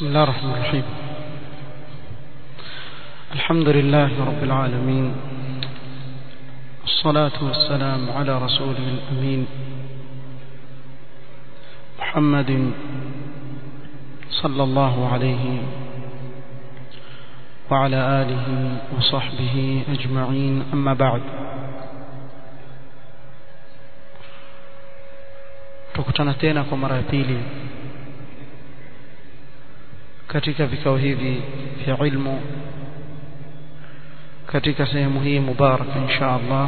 بسم الله الرحمن الرحيم الحمد لله رب العالمين الصلاة والسلام على رسوله الأمين محمد صلى الله عليه وعلى آله وصحبه أجمعين أما بعد tukutana tena kwa mara ya pili katika vikao hivi vya ilmu katika sehemu hii mubaraka insha Allah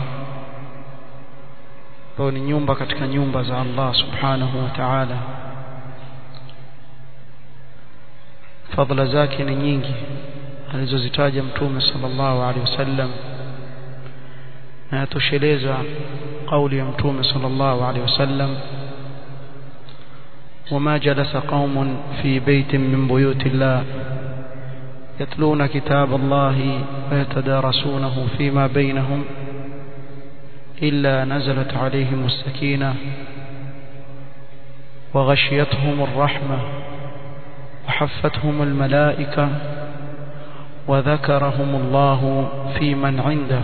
ambayo ni nyumba katika nyumba za Allah subhanahu wa ta'ala fadhila zake ni nyingi alizozitaja mtume sallallahu alaihi wasallam na yatosheleza kauli ya mtume sallallahu alaihi wasallam وما جلس قوم في بيت من بيوت الله يتلون كتاب الله ويتدارسونه فيما بينهم إلا نزلت عليهم السكينة وغشيتهم الرحمة وحفتهم الملائكة وذكرهم الله في من عنده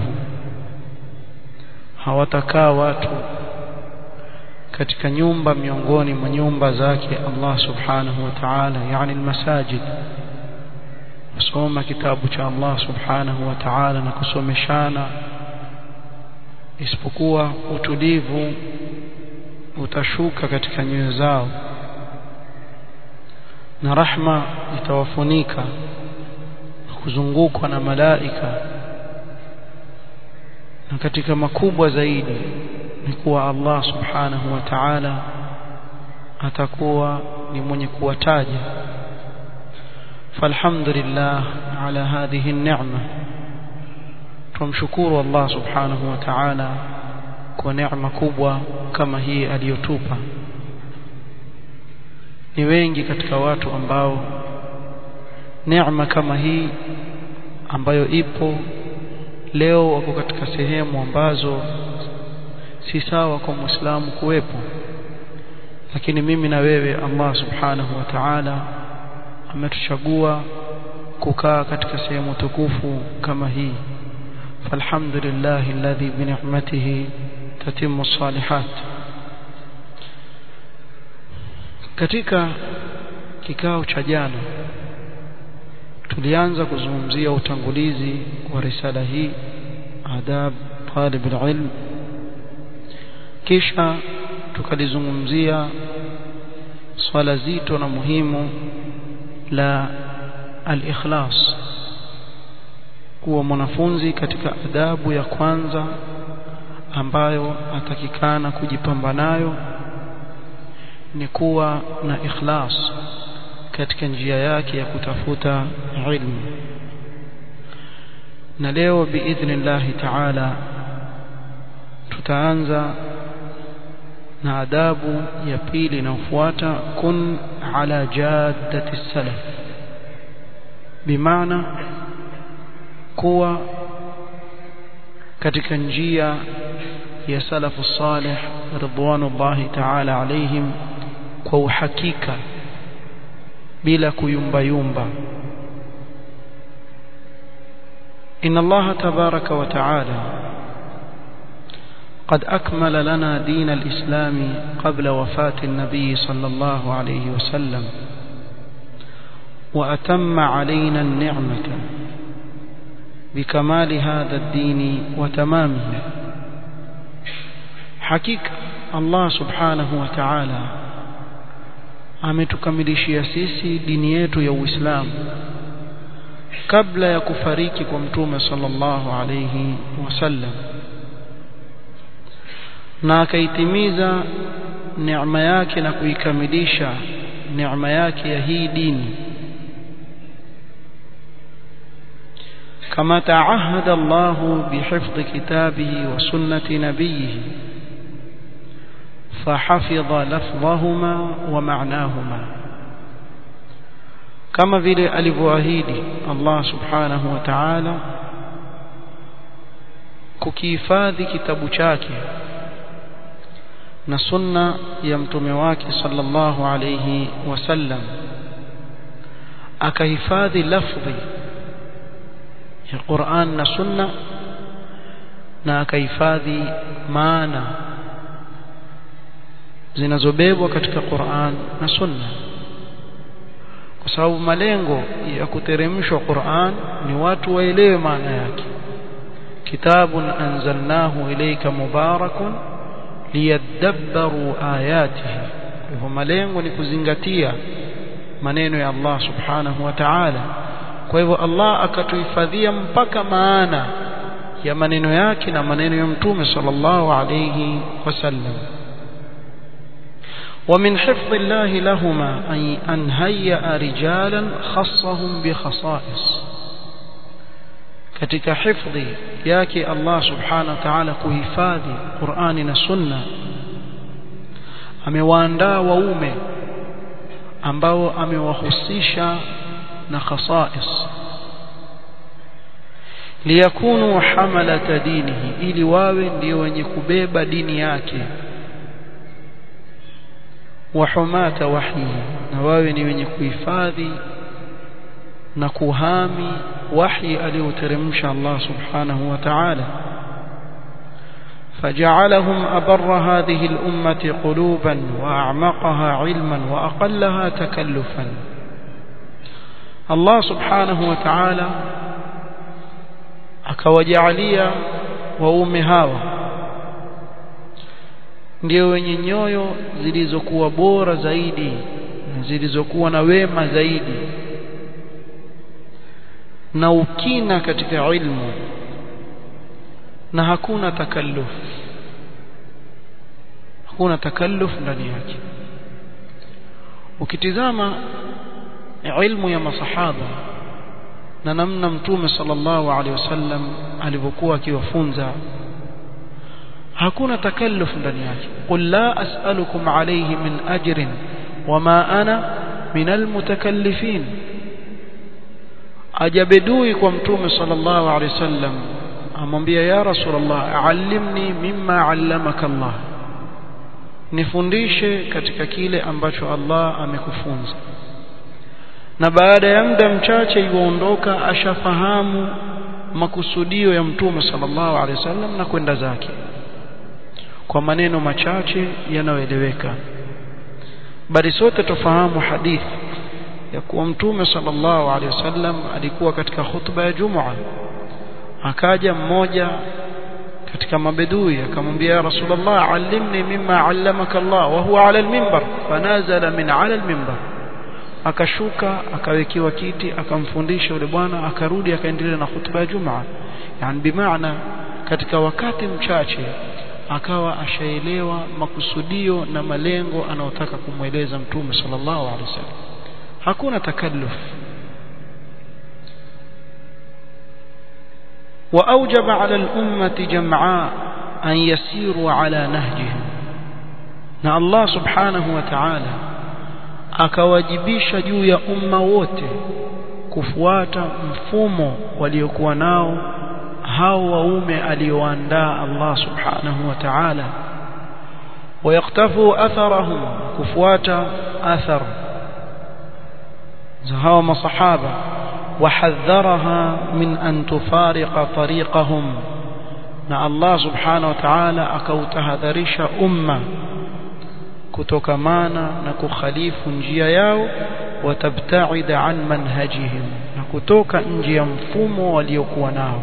hawatakaa watu katika nyumba miongoni mwa nyumba zake Allah subhanahu wa ta'ala yani almasajid kusoma kitabu cha Allah subhanahu wa ta'ala na kusomeshana isipokuwa utulivu utashuka katika nyoyo zao na rahma itawafunika kuzungukwa na malaika na katika makubwa zaidi ni kuwa Allah subhanahu wa ta'ala atakuwa ni mwenye kuwataja falhamdulillah ala hadhihi ni'ma tumshukuru Allah subhanahu wa ta'ala kwa neema kubwa kama hii aliyotupa ni wengi katika watu ambao neema kama hii ambayo ipo leo wako katika sehemu ambazo si sawa kwa muislamu kuwepo lakini mimi na wewe Allah subhanahu wa ta'ala ametuchagua kukaa katika sehemu tukufu kama hii falhamdulillah alladhi bi ni'matihi tatimmu salihat katika kikao cha jana tulianza kuzungumzia utangulizi wa risala hii adab talib alilm kisha tukalizungumzia swala zito na muhimu la al-ikhlas kuwa mwanafunzi katika adabu ya kwanza ambayo atakikana kujipamba nayo ni kuwa na ikhlas katika njia yake ya kutafuta ilmu na leo biidhnillahi ta'ala tutaanza na adabu ya pili inayofuata kun ala jaddati salaf bimaana kuwa katika njia ya salafu salih ridwanullahi ta'ala alaihim kwa uhakika bila kuyumba yumba inna allaha tabaraka wa ta'ala قد أكمل لنا دين الإسلام قبل وفاة النبي صلى الله عليه وسلم وأتم علينا النعمة بكمال هذا الدين وتمامه حقيقة الله سبحانه وتعالى ametukamilishia sisi dini yetu ya Uislamu kabla ya kufariki kwa mtume sallallahu alayhi wasallam na akaitimiza neema yake na kuikamilisha neema yake ya hii dini kama taahada Allah bihifdhi kitabihi wa sunnati nabiyhi فحفظ لفظهما ومعناهما كما vile alivyoahidi Allah subhanahu wa ta'ala kukihifadhi kitabu chake na sunna ya mtume wake sallallahu alayhi wasallam akahifadhi lafdhi ya Qur'an na Sunna na akahifadhi maana zinazobebwa katika Qur'an na Sunna kwa sababu malengo ya kuteremshwa Qur'an ni watu waelewe maana yake kitabun anzalnahu ilayka mubarakun liyadabbaru ayatihi hivyo malengo ni kuzingatia maneno ya Allah subhanahu wa ta'ala kwa hivyo Allah akatuhifadhia mpaka maana ya maneno yake na maneno ya mtume sallallahu alayhi wasallam ومن حفظ الله لهما أن هيأ رجالا خصهم بخصائص katika hifadhi yake Allah subhanahu wa ta'ala kuhifadhi Qur'ani na Sunna amewaandaa waume ambao amewahusisha na khasais liyakunu hamalata dinihi ili wawe ndio wenye kubeba dini yake wa humata wahyihi na wawe ni wenye kuhifadhi na kuhami wahi alioteremsha Allah subhanahu wa ta'ala فجعلهم أبر هذه الأمة قلوبا وأعمقها علما وأقلها تكلفا الله سبحانه وتعالى akawajalia waume hawa ndio wenye nyoyo zilizokuwa bora zaidi na zilizokuwa na wema zaidi na ukina katika ilmu na hakuna takalluf hakuna takalluf ndani yake ukitizama ilmu ya masahaba na namna mtume sallallahu alaihi wasallam alivyokuwa akiwafunza hakuna takalluf ndani yake qul la as'alukum alayhi min ajrin wama ana min almutakallifin ajabedui kwa mtume sallallahu alaihi wasallam amwambia ya rasulullah allimni mimma allamaka Allah nifundishe katika kile ambacho Allah amekufunza na baada ya muda mchache yuondoka ashafahamu makusudio ya mtume sallallahu alaihi wasallam na kwenda zake kwa maneno machache yanayoeleweka bali sote tufahamu hadithi ya kuwa mtume sallallahu alaihi wasallam alikuwa katika khutba ya Jumua akaja mmoja katika mabedui akamwambia ya rasulullah allimni mimma allamaka Allah wa huwa ala alminbar fanazala min ala alminbar akashuka akawekewa kiti akamfundisha yule bwana akarudi akaendelea na khutba ya Jumua yani bimaana katika wakati mchache akawa ashaelewa makusudio na malengo anayotaka kumweleza mtume sallallahu alaihi wasallam hakuna takalluf وأوجب على الأمة جمعاء أن يسيروا على نهجهم na Allah subhanahu wa ta'ala akawajibisha juu ya umma wote kufuata mfumo waliokuwa nao hao waume alioandaa Allah subhanahu wa ta'ala ويقتفوا أثرهم كفواتا أثر زهاو مصحابة وحذرها من أن تفارق طريقهم na Allah subhanahu wa ta'ala akautahadharisha umma kutokamana na kukhalifu njia yao watabtaida an manhajihim na kutoka nje ya mfumo waliokuwa nao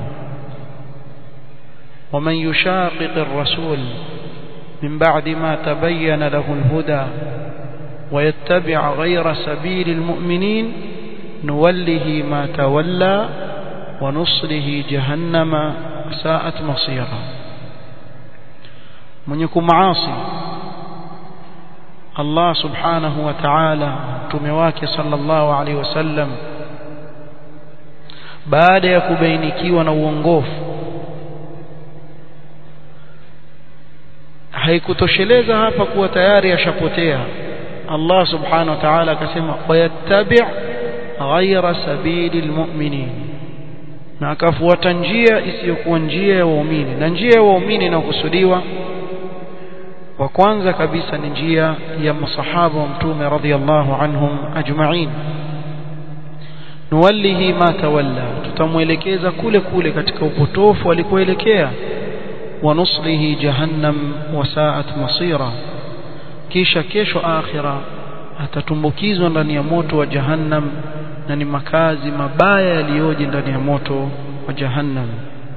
ومن يشاقق الرسول من بعد ما تبين له الهدى ويتبع غير سبيل المؤمنين نوله ما تولى ونصله جهنم ساءت مصيرا من يكون معاصي الله سبحانه وتعالى تمواك صلى الله عليه وسلم baada ya kubainikiwa na uongofu haikutosheleza hapa kuwa tayari ashapotea Allah subhanahu wa ta'ala akasema wayattabi' ghayra sabili almu'minin na akafuata njia isiyokuwa njia ya waumini na njia ya waumini inayokusudiwa wa kwanza kabisa ni njia ya masahaba wa mtume radhiyallahu anhum ajma'in nuwallihi ma tawalla tutamwelekeza kule kule katika upotofu alikoelekea wa nuslihi jahannam wasaat masira kisha kesho akhira atatumbukizwa ndani ya moto wa jahannam na ni makazi mabaya yaliyoje ndani ya moto wa jahannam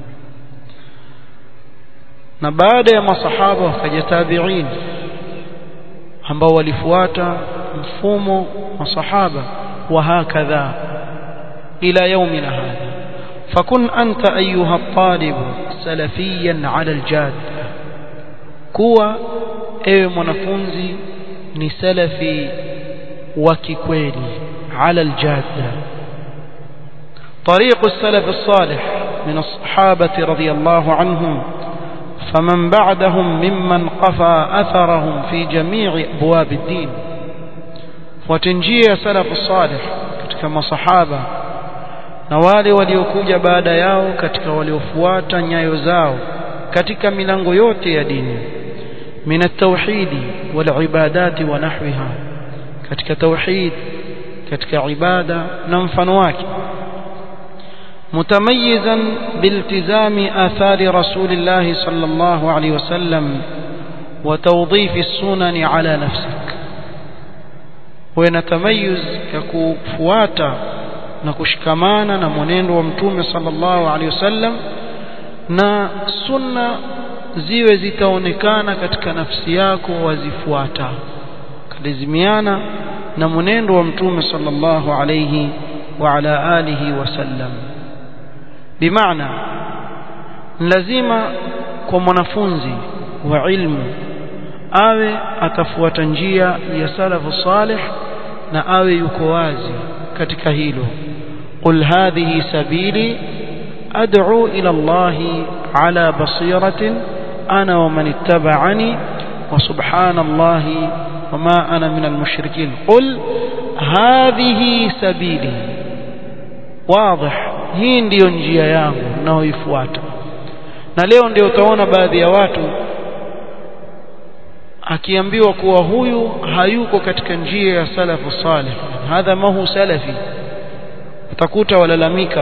na baada ya masahaba wakaja tabi'in ambao walifuata mfumo wa sahaba wa hakadha ila yaumina hadha fakun anta ayuha at-talib salafiyan ala al-jad kuwa ewe mwanafunzi ni salafi wa kikweli ala al-jadda طريق السلف الصالح من الصحابة رضي الله عنهم فمن بعدهم ممن قفى أثرهم في جميع أبواب الدين وتنجيه سلف الصالح كما صحابة na wale waliokuja baada yao katika waliofuata nyayo zao katika milango yote ya dini min at-tauhidi wal ibadati wa nahwiha katika tauhid katika ibada na mfano wake متميزا بالتزام آثار رسول الله صلى الله عليه وسلم وتوظيف السنن على نفسك ونتميز ككفواتا نكشكمانا نمنين ومتوم صلى الله عليه وسلم na sunna ziwe zitaonekana katika nafsi yako wazifuata kalazimiana na mwenendo wa mtume sallallahu alayhi wa ala alihi wasallam bimaana lazima kwa mwanafunzi wa ilmu awe atafuata njia ya salafu salih na awe yuko wazi katika hilo qul hadhihi sabili ad'u ila Allah ala basiratin ana wa man ittaba'ani wa subhanallahi wama ana minal mushrikin qul hadhihi sabili wazi hii ndiyo njia yangu naoifuata na leo ndio utaona baadhi ya watu akiambiwa kuwa huyu hayuko katika njia ya salafu salih hadha mahu salafi utakuta walalamika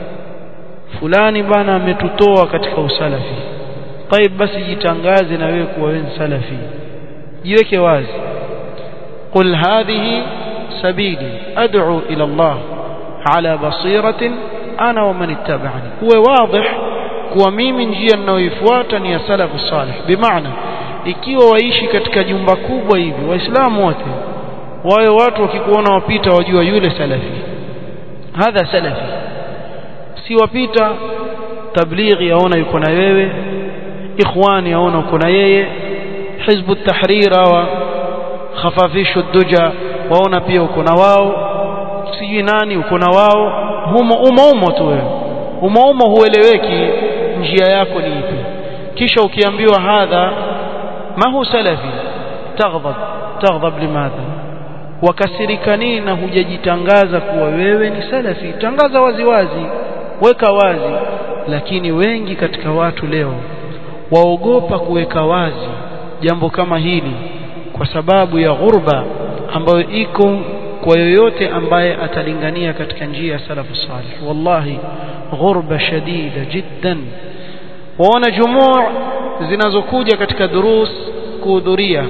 fulani bana ametutoa katika usalafi طيب basi jitangaze na wewe kuwa wewe salafi jiweke wazi qul hadhihi sabili ad'u ila Allah ala basiratin ana wa man ittaba'ani uwe wazi kuwa mimi njia ninayoifuata ni ya salafu salih bimaana ikiwa waishi katika jumba kubwa hivi waislamu wote wawe watu wakikuona wapita wajua yule salafi hadha salafi si wapita tablighi yaona yuko na wewe ikhwani yaona uko na yeye hizbu tahrir wa khafafishu duja waona pia uko na wao sijui nani uko na wao humo umo umo tu wewe umo umo hueleweki njia yako ni ipi kisha ukiambiwa hadha ma hu salafi taghdab taghdab limadha wakasirika nini na hujajitangaza kuwa wewe ni salafi tangaza wazi wazi weka wazi lakini wengi katika watu leo waogopa kuweka wazi jambo kama hili kwa sababu ya ghurba ambayo iko kwa yoyote ambaye atalingania katika njia ya salafu salih wallahi ghurba shadida jiddan waona jumuu zinazokuja katika durus kuhudhuria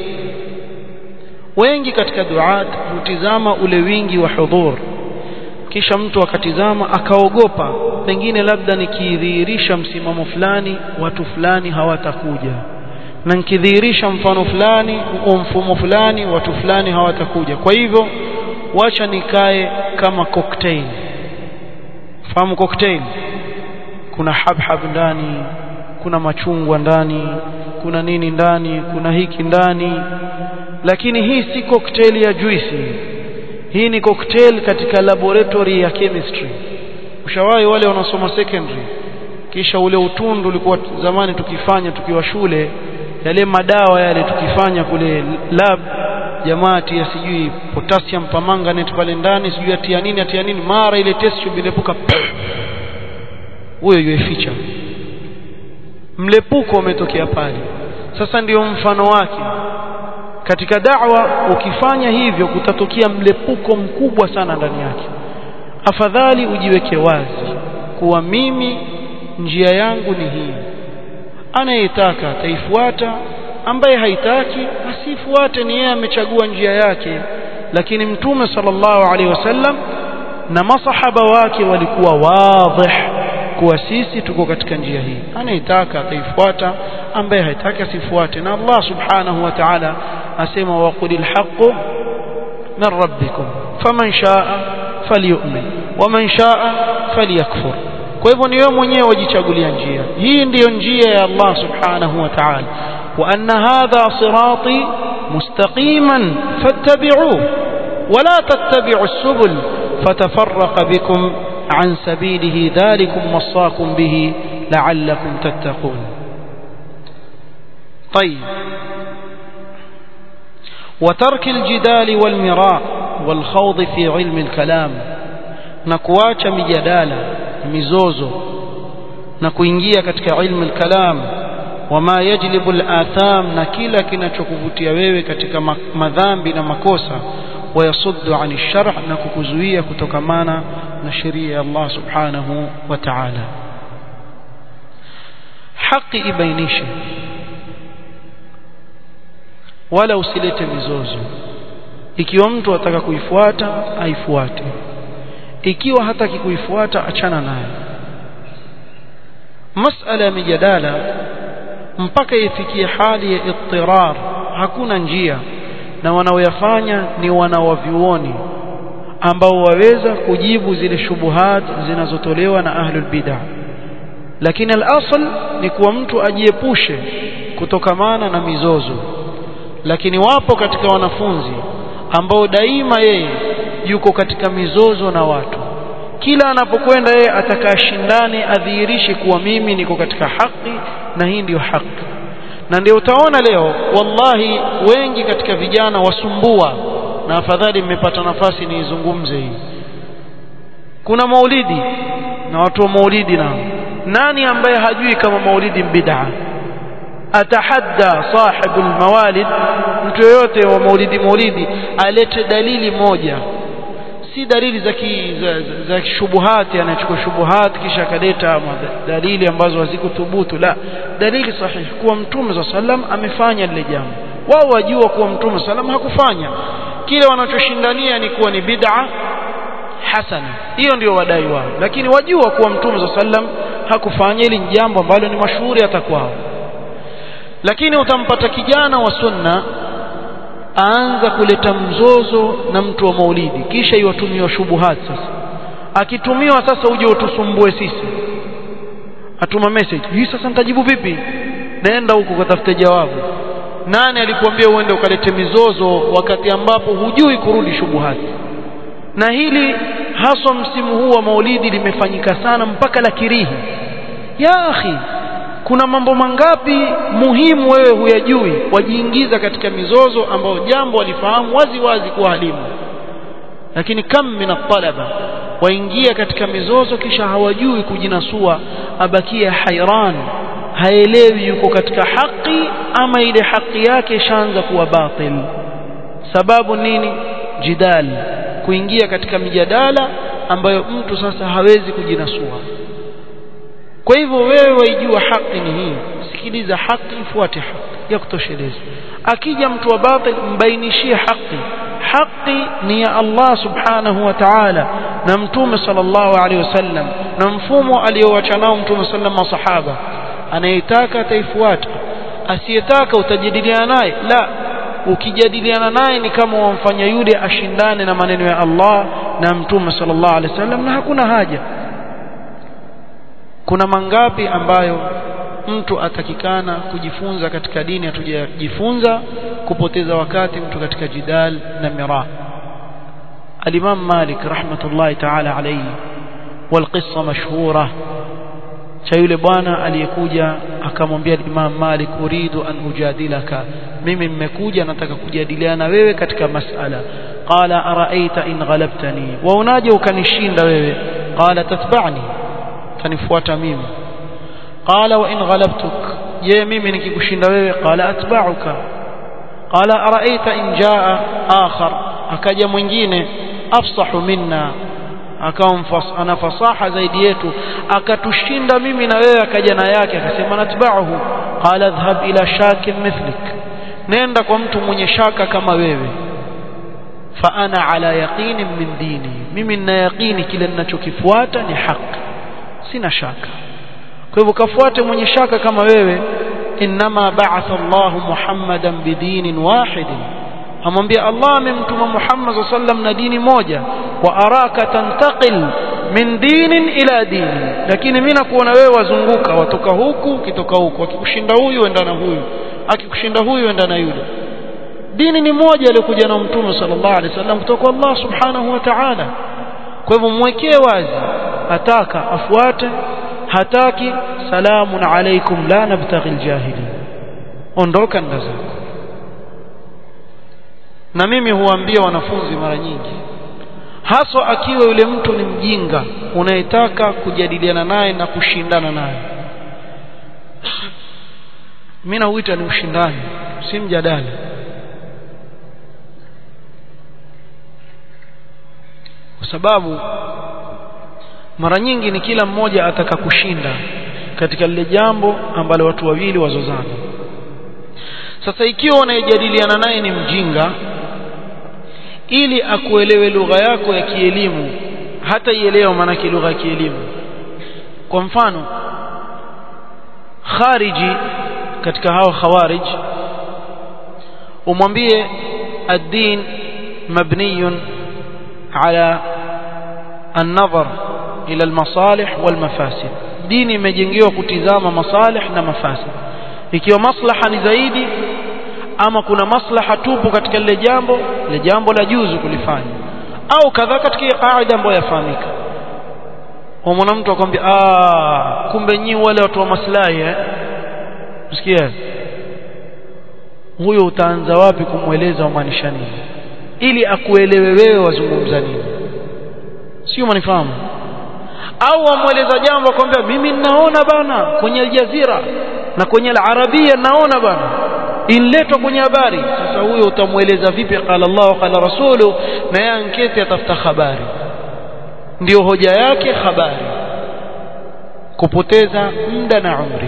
wengi katika duat hutizama ule wingi wa hudhur kisha mtu akatizama akaogopa pengine labda nikidhihirisha msimamo fulani watu fulani hawatakuja na nikidhihirisha mfano fulani au mfumo fulani watu fulani hawatakuja kwa hivyo wacha nikae kama cocktail fahamu cocktail kuna habhab ndani kuna machungwa ndani kuna nini ndani kuna hiki ndani lakini hii si cocktail ya juisi hii ni cocktail katika laboratory ya chemistry ushawahi wale wanaosoma secondary kisha ule utundu ulikuwa zamani tukifanya tukiwa shule yale madawa yale tukifanya kule lab jamaa tia sijui potassium permanganate pale ndani sijui atia nini atia nini mara ile test tube ilipuka huyo yueficha mlepuko umetokea pale sasa ndiyo mfano wake katika da'wa ukifanya hivyo kutatokea mlepuko mkubwa sana ndani yake afadhali ujiweke wazi kuwa mimi njia yangu ni hii anayetaka ataifuata ambaye haitaki asifuate ni yeye amechagua njia yake lakini mtume sallallahu alaihi wasallam na masahaba wake walikuwa wadhih kuwa sisi tuko katika njia hii anayetaka ataifuata ambaye haitaki asifuate na Allah subhanahu wa ta'ala asema waqulil haqqu min rabbikum faman shaa falyu'min waman shaa falyakfur kwa hivyo ni wewe mwenyewe wajichagulia njia hii ndiyo njia ya Allah subhanahu wa ta'ala wa anna hadha sirati mustaqiman fattabi'uhu ولا تتبعوا السبل فتفرق بكم عن سبيله ذلكم وصاكم به لعلكم تتقون طيب وترك الجدال والمراء والخوض في علم الكلام نكواcha mijadala mizozo na kuingia katika ilmu al-kalam wama yajlibu al-atham na kila kinachokuvutia wewe katika madhambi na makosa ويصد عن الشرع نكوكزوية كتوكمانا نشرية الله سبحانه وتعالى حق إبينيش wala usilete mizozo ikiwa mtu ataka kuifuata aifuate ikiwa hataki kuifuata achana naye masala ya mijadala mpaka ifikie hali ya ittirar hakuna njia na wanaoyafanya ni wanawavyuoni ambao waweza kujibu zile shubuhat zinazotolewa na ahlul bid'ah lakini al-asl ni kuwa mtu ajiepushe kutokamana na mizozo lakini wapo katika wanafunzi ambao daima yeye yuko katika mizozo na watu kila anapokwenda yeye atakaa shindane adhihirishe kuwa mimi niko katika haki na hii ndiyo haki na ndio utaona leo wallahi wengi katika vijana wasumbua na afadhali mmepata nafasi niizungumze hii kuna maulidi na watu wa maulidi nao nani ambaye hajui kama maulidi bid'a atahadda sahibu almawalid mtu yoyote wa maulidi maulidi alete dalili moja si dalili za ki, za, za, za shubuhati anachukua shubuhati kisha akaleta dalili ambazo hazikuthubutu la dalili sahihi kuwa mtume za sallam amefanya lile jambo wao wajua kuwa mtume sallam hakufanya kile wanachoshindania ni kuwa ni bid'a hasana hiyo ndio wadai wao lakini wajua kuwa mtume za sallam hakufanya ili jambo ambalo ni mashuhuri hata kwao lakini utampata kijana wa sunna aanza kuleta mzozo na mtu wa maulidi kisha iwatumiwa shubuhat sasa akitumiwa sasa uje utusumbue sisi atuma message hii sasa nitajibu vipi naenda huko kutafuta jawabu nani alikuambia uende ukalete mizozo wakati ambapo hujui kurudi shubuhati na hili haswa msimu huu wa maulidi limefanyika sana mpaka la kirihi ya akhi kuna mambo mangapi muhimu wewe huyajui wajiingiza katika mizozo ambayo jambo walifahamu wazi wazi kuwa halimu lakini kam min talaba waingia katika mizozo kisha hawajui kujinasua abakia hairan haelewi yuko katika haki ama ile haki yake ishaanza kuwa batil sababu nini jidal kuingia katika mijadala ambayo mtu sasa hawezi kujinasua kwa hivyo wewe waijua haki ni hii sikiliza haki ifuate haki ya kutosheleza akija mtu wa batil mbainishie haki haki ni ya Allah subhanahu wa ta'ala na mtume sallallahu alaihi wasallam na mfumo aliowacha nao mtume sallam masahaba anayetaka ataifuata asiyetaka utajadiliana naye la ukijadiliana naye ni kama wamfanya yule ashindane na maneno ya Allah na mtume sallallahu alaihi wasallam na hakuna haja kuna mangapi ambayo mtu atakikana kujifunza katika dini hatujajifunza kupoteza wakati mtu katika jidal na mira الإمام مالك رحمة الله تعالى عليه والقصة مشهورة شايله bwana aliyekuja akamwambia Imam Malik uridu an ujadilaka mimi mmekuja nataka kujadiliana wewe katika masala qala araaita in ghalabtani wa unaje ukanishinda wewe qala tatba'ni tanifuata mimi qala wa in ghalabtuk je mimi nikikushinda wewe qala atba'uka qala araaita in jaa akhar akaja mwingine afsahu minna akawa ana fasaha zaidi yetu akatushinda mimi na wewe akaja na yake akasema natba'uhu qala dhhab ila shakin mithlik nenda kwa mtu mwenye shaka kama wewe fa ana ala yaqinin min dini mimi nina yaqini kile ninachokifuata ni haki sina shaka kwa hivyo kafuate mwenye shaka kama wewe inma ba'atha Allah Muhammadan bidinin wahidin amwambia Allah amemtuma Muhammad sallam na dini moja wa araka tantaqil min dinin ila dini lakini mimi nakuona wewe wazunguka watoka huku ukitoka huku akikushinda huyu enda na huyu akikushinda huyu enda na yule dini ni moja aliyokuja na mtume sallallahu alaihi wasallam kutoka kwa Allah subhanahu wa ta'ala kwa hivyo mwekee wazi ataka afuate hataki salamun alaikum la nabtaghi aljahili ondoka nda zako na mimi huambia wanafunzi mara nyingi haswa akiwa yule mtu ni mjinga unayetaka kujadiliana naye na kushindana naye mimi nauita ni ushindani si mjadala kwa sababu mara nyingi ni kila mmoja ataka kushinda katika lile jambo ambalo watu wawili wazozana sasa ikiwa unayejadiliana naye ni mjinga ili akuelewe lugha yako ya kielimu hata ielewa maanake lugha ya kielimu kwa mfano khariji katika hao khawarij umwambie ad-din mabniyun ala an-nazar ila al-masalih wal-mafasid dini imejengewa kutizama masalih na mafasid ikiwa maslaha ni zaidi ama kuna maslaha tupu katika lile jambo lile jambo la juzu kulifanya au kadhaa katika kaida ambayo yafahamika umwona mtu akwambia ah kumbe nyi wale watu wa maslahi eh msikia huyo utaanza wapi kumweleza umaanisha nini ili akuelewe wewe wazungumza nini sio manifahamu au amweleza jambo akwambia mimi ninaona bana kwenye aljazira na kwenye alarabia naona bana inletwa kwenye habari sasa huyo utamweleza vipi qala Allah qala rasulu na yeye anketi atafuta habari ndio hoja yake habari kupoteza muda na umri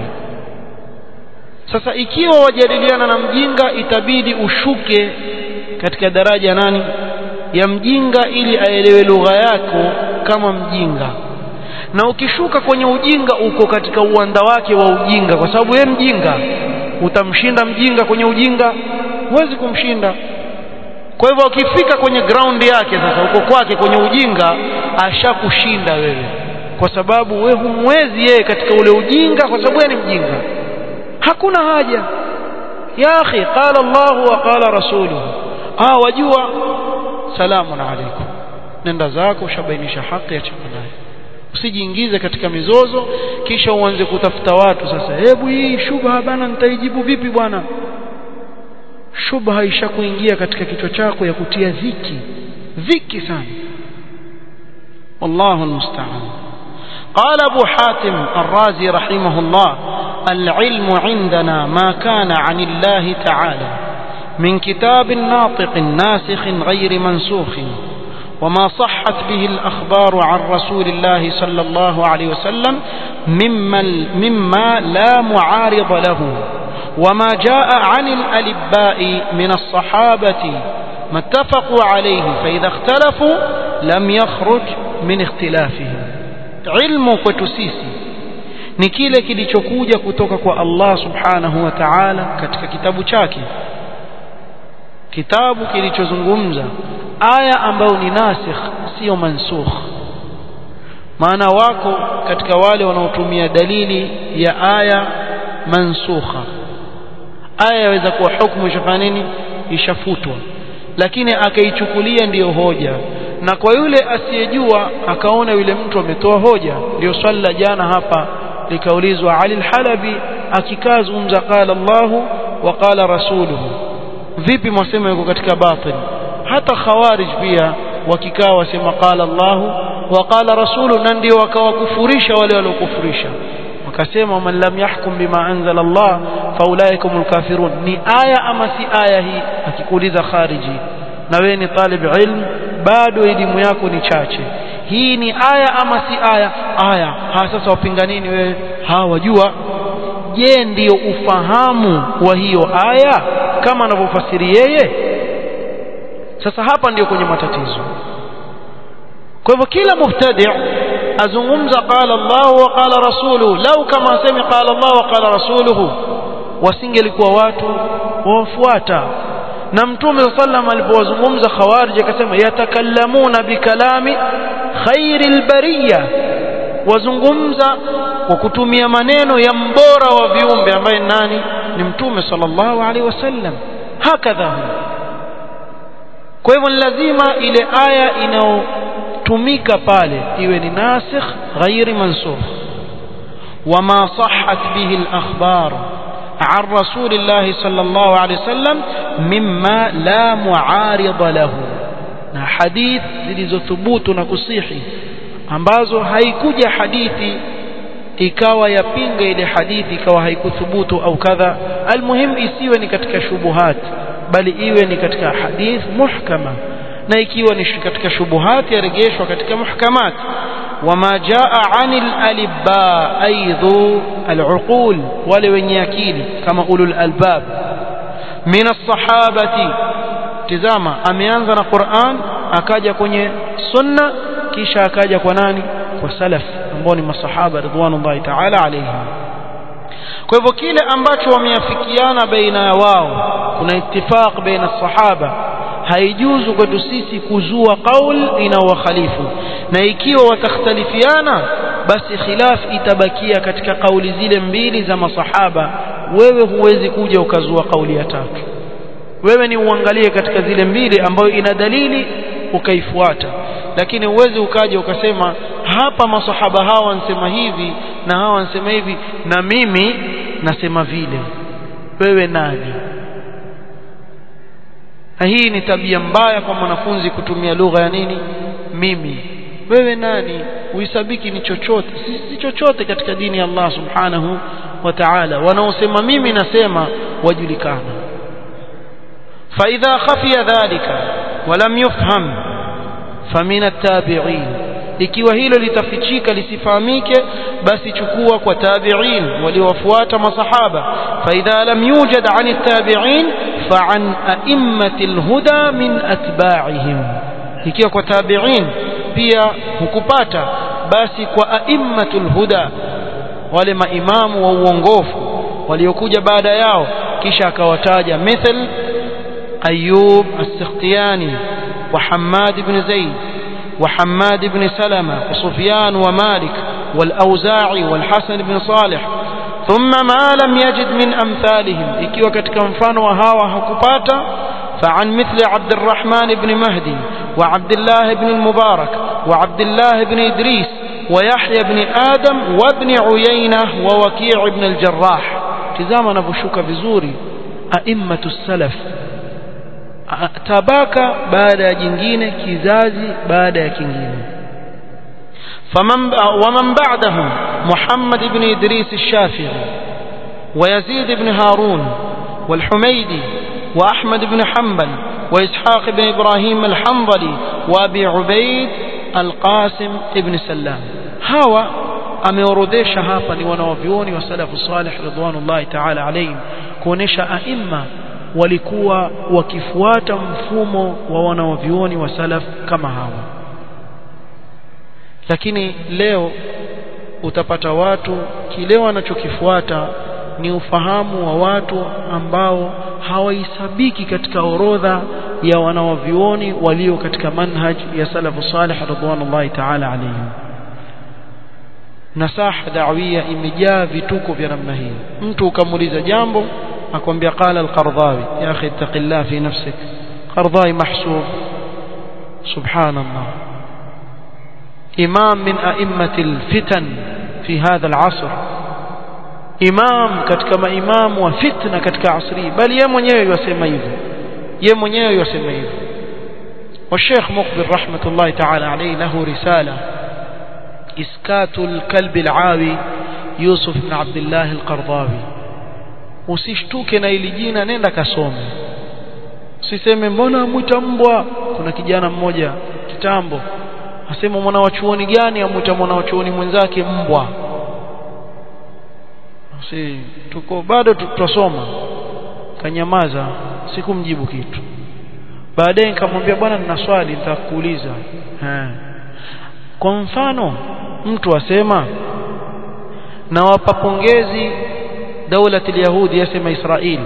sasa ikiwa wajadiliana na mjinga itabidi ushuke katika daraja nani ya mjinga ili aelewe lugha yako kama mjinga na ukishuka kwenye ujinga uko katika uwanda wake wa ujinga kwa sababu yeye mjinga utamshinda mjinga kwenye ujinga huwezi kumshinda kwa hivyo ukifika kwenye ground yake sasa uko kwake kwenye ujinga ashakushinda wewe kwa sababu wewe humwezi yeye katika ule ujinga kwa sababu yeye ni mjinga hakuna haja ya akhi qala Allah wa qala rasuluhu ah wajua salamun alaykum nenda zako ushabainisha haki achana naye usijiingize katika mizozo kisha uanze kutafuta watu sasa hebu hii shubha bana nitaijibu vipi bwana shubha ishakuingia katika kichwa chako ya kutia dhiki dhiki sana wallahu almusta'an قال أبو حاتم الرازي رحمه الله العلم عندنا ما كان عن الله تعالى من كتاب ناطق ناسخ غير منسوخ وما صحت به الأخبار عن رسول الله صلى الله عليه وسلم مما, مما لا معارض له وما جاء عن الألباء من الصحابة ما اتفقوا عليه فإذا اختلفوا لم يخرج من اختلافهم علم كتسيسي ni kile kilichokuja kutoka kwa Allah subhanahu wa ta'ala katika kitabu chake kitabu kilichozungumza aya ambayo ni nasikh sio mansukh maana wako katika wale wanaotumia dalili ya aya mansukha aya yaweza kuwa hukumu ishafanya nini ishafutwa lakini akaichukulia ndiyo hoja na kwa yule asiyejua akaona yule mtu ametoa hoja ndio swali la jana hapa likaulizwa Ali al-Halabi akikaa zungumza qala Allahu wa qala rasuluhu vipi mwasema yuko katika batil hata khawarij pia wakikaa wasema qala Allahu wa qala rasulu na ndio wakawakufurisha wale waliokufurisha wakasema man lam yahkum bima anzala Allah faulaikumul kafirun ni aya ama si aya hii akikuuliza khariji na wewe ni talib ilm bado elimu yako ni chache hii ni aya ama si aya aya ha sasa wapinga nini wewe ha wajua je ndiyo ufahamu wa hiyo aya kama anavyofasiri yeye sasa hapa ndiyo kwenye matatizo kwa hivyo kila mubtadi azungumza qala Allah wa qala rasuluhu lau kama asemi qala Allah wa qala rasuluhu wasingelikuwa watu wafuata na mtume sallam alipowazungumza khawarij akasema yatakallamuna bikalami khairil bariya wazungumza kwa kutumia maneno ya mbora wa viumbe ambaye nani ni mtume sallallahu alaihi wasallam hakadha kwa hivyo lazima ile aya inayotumika pale iwe ni nasikh ghairi mansukh wama sahhat bihi al-akhbar عن رسول الله صلى الله عليه وسلم مما لا معارض له na hadith zilizothubutu na kusihi ambazo haikuja hadithi ikawa yapinga ile hadithi ikawa haikuthubutu au kadha almuhim isiwe ni katika shubuhat bali iwe ni katika hadith muhkama na ikiwa ni katika shubuhat yarejeshwa katika muhkamat wama jaa anil alibba aidhu aluqul wale wenye akili kama ulul albab min as-sahabati tizama ameanza na Qur'an akaja kwenye sunna kisha akaja kwa nani kwa salaf ambao ni masahaba ridwanullahi ta'ala alayhim kwa hivyo kile ambacho wameafikiana baina ya wao kuna ittifaq baina sahaba haijuzu kwetu sisi kuzua qaul inaowakhalifu na ikiwa watakhtalifiana basi khilaf itabakia katika kauli zile mbili za masahaba wewe huwezi kuja ukazua kauli ya tatu wewe ni uangalie katika zile mbili ambayo ina dalili ukaifuata lakini uwezi ukaja ukasema hapa masahaba hawa wanasema hivi na hawa wanasema hivi na mimi nasema vile wewe nani na hii ni tabia mbaya kwa mwanafunzi kutumia lugha ya nini mimi wewe nani uhisabiki ni chochote si chochote katika dini ya Allah subhanahu wa ta'ala wanaosema mimi nasema wajulikana فإذا خفي ذلك ولم يفهم فمن التابعين ikiwa hilo litafichika lisifahamike basi chukua kwa tabi'in waliowafuata masahaba fa idha lam yujad 'an at-tabi'in fa 'an a'immati al-huda min atba'ihim ikiwa kwa tabi'in pia hukupata basi kwa a'immatul huda wale maimamu wa uongofu waliokuja baada yao kisha akawataja mithal أيوب السختياني وحماد بن زيد وحماد بن سلمة وسفيان ومالك والأوزاعي والحسن بن صالح ثم ما لم يجد من أمثالهم إكي وكتك مفان وهاوى هكباتا فعن مثل عبد الرحمن بن مهدي وعبد الله بن المبارك وعبد الله بن إدريس ويحيى بن آدم وابن عيينة ووكيع بن الجراح تزامنا بشوك بزوري أئمة السلف tabaka baada ya jingine kizazi baada ya kingine فمن ومن بعدهم محمد بن إدريس الشافعي ويزيد بن هارون والحميدي وأحمد بن حنبل وإسحاق بن إبراهيم الحنظلي وأبي عبيد القاسم بن سلام هوا ameorodhesha hapa ni wanawavyuoni wa salafu salih ridwanullahi ta'ala alayhim kuonesha aima walikuwa wakifuata mfumo wa wanawavyuoni wa salaf kama hawa lakini leo utapata watu kile wanachokifuata ni ufahamu wa watu ambao hawahesabiki katika orodha ya wanawavyuoni walio katika manhaj ya salafu salih ridwanullahi ta'ala alayhim nasaha da'wia imejaa vituko vya namna hii mtu ukamuuliza jambo akwambia qala al-Qardhawi ya akhi ittaqillah fi nafsik Qardhawi mahsub subhanallah imam min a'immati al-fitan fi hadha al-'asr imam katika maimamu wa fitna katika asri bali yeye mwenyewe yasema hivyo yeye mwenyewe yasema hivyo والشيخ مقبل رحمة الله تعالى عليه له رسالة إسكات الكلب العاوي يوسف بن عبد الله القرضاوي usishtuke na ili jina nenda kasome usiseme mbona mwita mbwa kuna kijana mmoja kitambo asema mwana wa chuoni gani amwita mwana wa chuoni mwenzake mbwa si tuko bado tutasoma kanyamaza sikumjibu kitu baadaye nikamwambia bwana nina swali nitakuuliza kwa mfano mtu asema nawapa pongezi daula yahudi yasema Israeli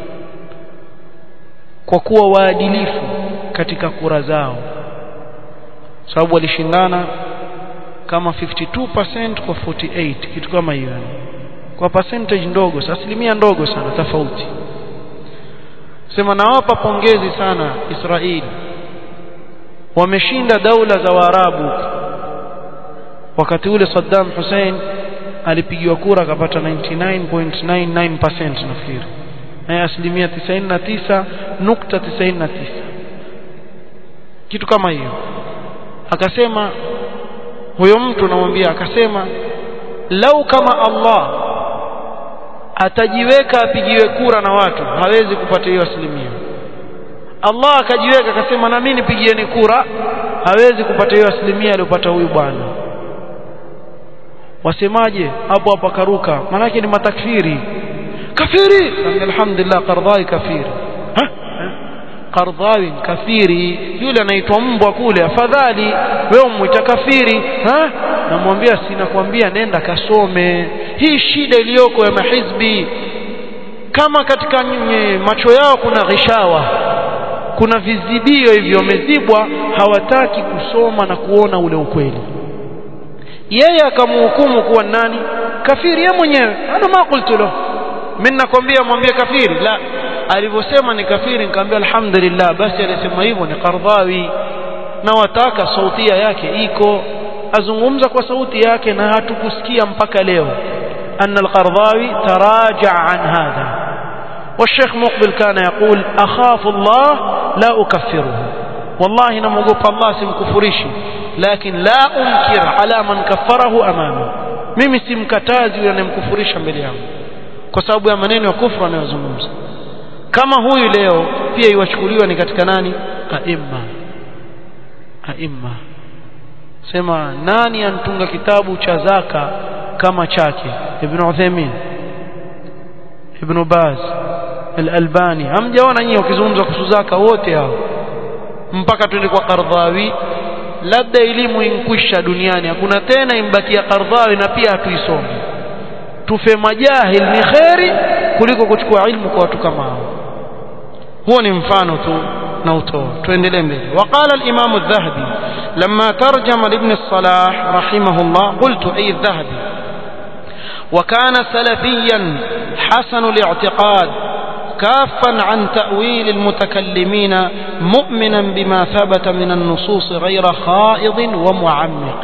kwa kuwa waadilifu katika kura zao sababu walishindana kama 52% kwa 48 kitu kama hiyo kwa percentage ndogo asilimia ndogo sana tofauti sema nawapa pongezi sana Israeli wameshinda daula za Waarabu wakati ule Saddam Hussein alipigiwa kura akapata 99.99% nafikiri na asilimia 99.99 kitu kama hiyo akasema huyo mtu namwambia akasema lau kama Allah atajiweka apigiwe kura na watu hawezi kupata hiyo asilimia Allah akajiweka akasema na mimi nipigieni kura hawezi kupata hiyo asilimia aliyopata huyu bwana wasemaje hapo hapo akaruka manake ni matakfiri kafiri alhamdulillah qardai kafiri ha qardai kafiri yule anaitwa mbwa kule afadhali wewe umwita kafiri ha namwambia sinakwambia nenda kasome hii shida iliyoko ya mahizbi kama katika macho yao kuna ghishawa kuna vizibio hivyo wamezibwa hawataki kusoma na kuona ule ukweli yeye akamhukumu kuwa nani kafiri yeye mwenyewe ana ma qultu lahu mimi nakwambia mwambie kafiri la alivyosema ni kafiri nikamwambia alhamdulillah basi alisema hivyo ni Qardhawi na wataka sautia yake iko azungumza kwa sauti yake na hatukusikia mpaka leo أن القرضاوي تراجع عن هذا والشيخ مقبل كان يقول أخاف الله لا أكفره والله نموقف الله سمكفريشي لكن لا أنكر على من كفره أمامه mimi simkatazi yule anemkufurisha mbele yangu kwa sababu ya maneno ya kufru anayozungumza kama huyu leo pia iwachukuliwa ni katika nani aimma aimma sema nani antunga kitabu cha zaka kama chake ibn Uthaymeen ibn Baz al-Albani hamjaona nyinyi ukizungumza kuhusu zaka wote hao mpaka twende kwa Qardhawi labda elimu inkwisha duniani hakuna tena imbakia Qardhawi na pia hatuisomi tufe majahil ni kheri kuliko kuchukua ilmu kwa watu kama hao huo ni mfano tu na utoa tuendelee mbele وقال الإمام الذهبي لما ترجم لابن الصلاح رحمه الله قلت أي الذهبي وكان سلفيا حسن الاعتقاد كافا عن تأويل المتكلمين مؤمنا بما ثبت من النصوص غير خائض ومعمق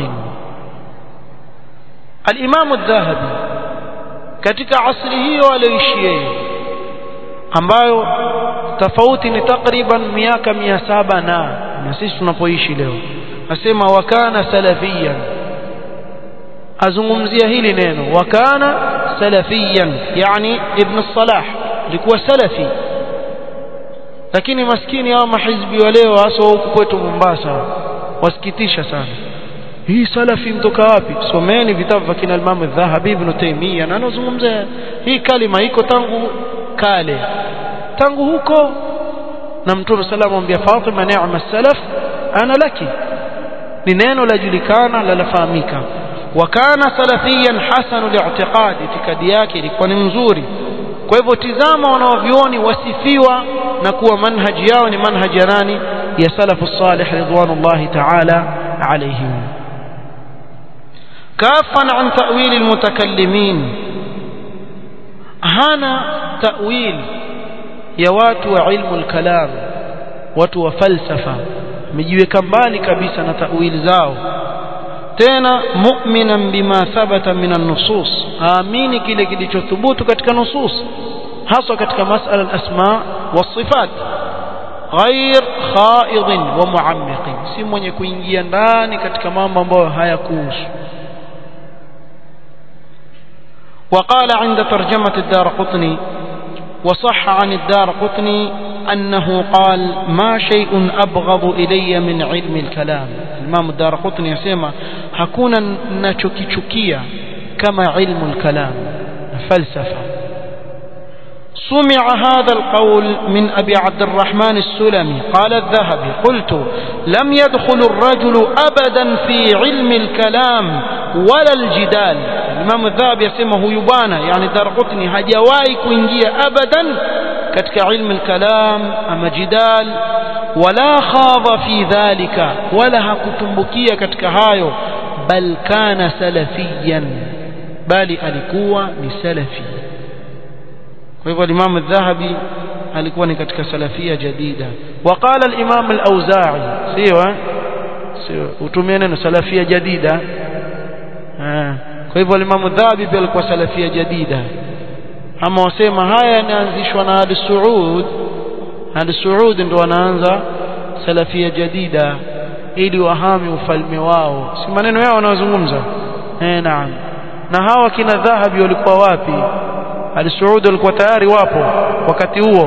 الإمام الذهبي katika asri hiyo aliyoishi yeye ambayo tofauti ni takriban miaka mia saba na na sisi tunapoishi leo asema wakana salafiyan azungumzia hili neno wakana salafiyan yani ibn salah alikuwa salafi lakini maskini hao mahizbi wa leo hasa huku kwetu Mombasa wasikitisha sana hii salafi mtoka wapi someni vitabu vya kina Imam Dhahabi ibn Taymiyyah na anazungumza hii kalima iko tangu kale tangu huko na Mtume sallallahu alayhi wasallam Fatima ni'ma salaf ana laki ni neno lajulikana la lafahamika wakana salafiyan hasanu li'tiqad itikadi yake ilikuwa ni mzuri kwa hivyo tizama wanaovioni wasifiwa na kuwa manhaji yao ni manhaji ya nani ya salafu salih ridwanullahi ta'ala alayhim كافا عن تأويل المتكلمين هنا تأويل يا watu wa ilmu al-kalam watu wa falsafa mijiweka mbali kabisa na tawili zao tena mu'minan bima thabata min an-nusus aamini kile kilichothubutu katika nusus hasa katika masala al-asma was-sifat ghair khaid wa muammiq si mwenye kuingia ndani katika mambo ambayo hayakuhusu وقال عند ترجمة الدار قطني وصح عن الدار قطني أنه قال ما شيء أبغض إلي من علم الكلام الإمام الدار قطني يسمى هكونا نشكي شكيا كما علم الكلام فلسفة سمع هذا القول من أبي عبد الرحمن السلمي قال الذهبي قلت لم يدخل الرجل أبدا في علم الكلام ولا الجدال الإمام الذهبي يسمى يبانا يعني درقطني هجواي كوينجيا أبدا كتك علم الكلام أما جدال ولا خاض في ذلك ولا هكتنبكيا كتك هايو بل كان سلفيا بل ألكوا لسلفي kwa hivyo Imam Adh-Dhahabi alikuwa ni katika salafia jadida waqala al-Imam al-Auza'i sio sio utumie neno salafia jadida kwa hivyo Imam Adh-Dhahabi pia alikuwa salafia jadida ama wasema haya yanaanzishwa na al-Saud al-Saud ndio wanaanza salafia jadida ili wahami ufalme wao si maneno yao wanazungumza eh naam na hawa kina dhahabi walikuwa wapi al-Saud walikuwa tayari wapo wakati huo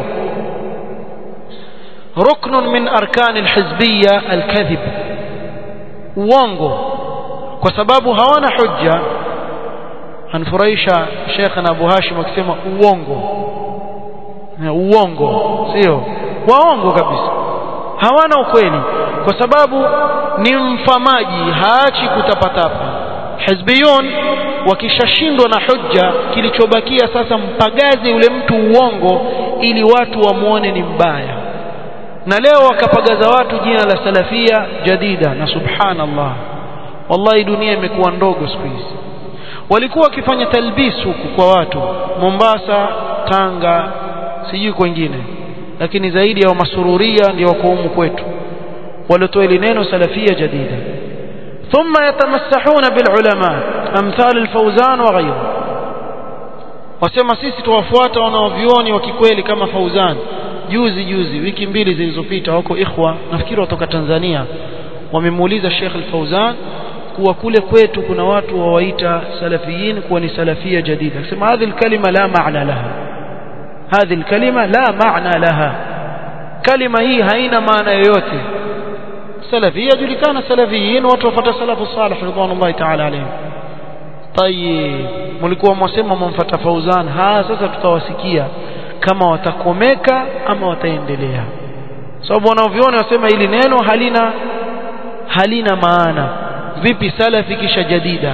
ruknun min arkan al-hizbiyya al-kadhib uongo kwa sababu hawana hujja anfurahisha Sheikh na Abu Hashim akisema uongo uongo sio waongo kabisa hawana ukweli kwa sababu ni mfamaji haachi kutapatapa hizbiyun wakishashindwa na hujja kilichobakia sasa mpagaze yule mtu uongo ili watu wamuone ni mbaya na leo wakapagaza watu jina la salafia jadida na subhanallah wallahi dunia imekuwa ndogo siku hizi walikuwa wakifanya talbis huku kwa watu Mombasa Tanga sijui kwengine lakini zaidi ya masururia ndio wako humu kwetu walitoa ile neno salafia jadida ثم يتمسحون بالعلماء امثال الفوزان وغيره wasema sisi tuwafuata wanaovioni wa kikweli kama Fauzan juzi juzi wiki mbili zilizopita wako ikhwa nafikiri watoka Tanzania wamemuuliza Sheikh Al-Fauzan kuwa kule kwetu kuna watu wawaita salafiyin kuwa ni salafia jadida akisema hadhi kalima la maana laha hadhi kalima la maana laha kalima hii haina maana yoyote salafia julikana salafiyin watu wafuata salafu salih ridwanullahi ta'ala alayhim tayib mlikuwa mwasema mwamfuata Fauzan ha sasa tutawasikia kama watakomeka ama wataendelea sababu wanaoviona wasema hili neno halina halina maana vipi salafi kisha jadida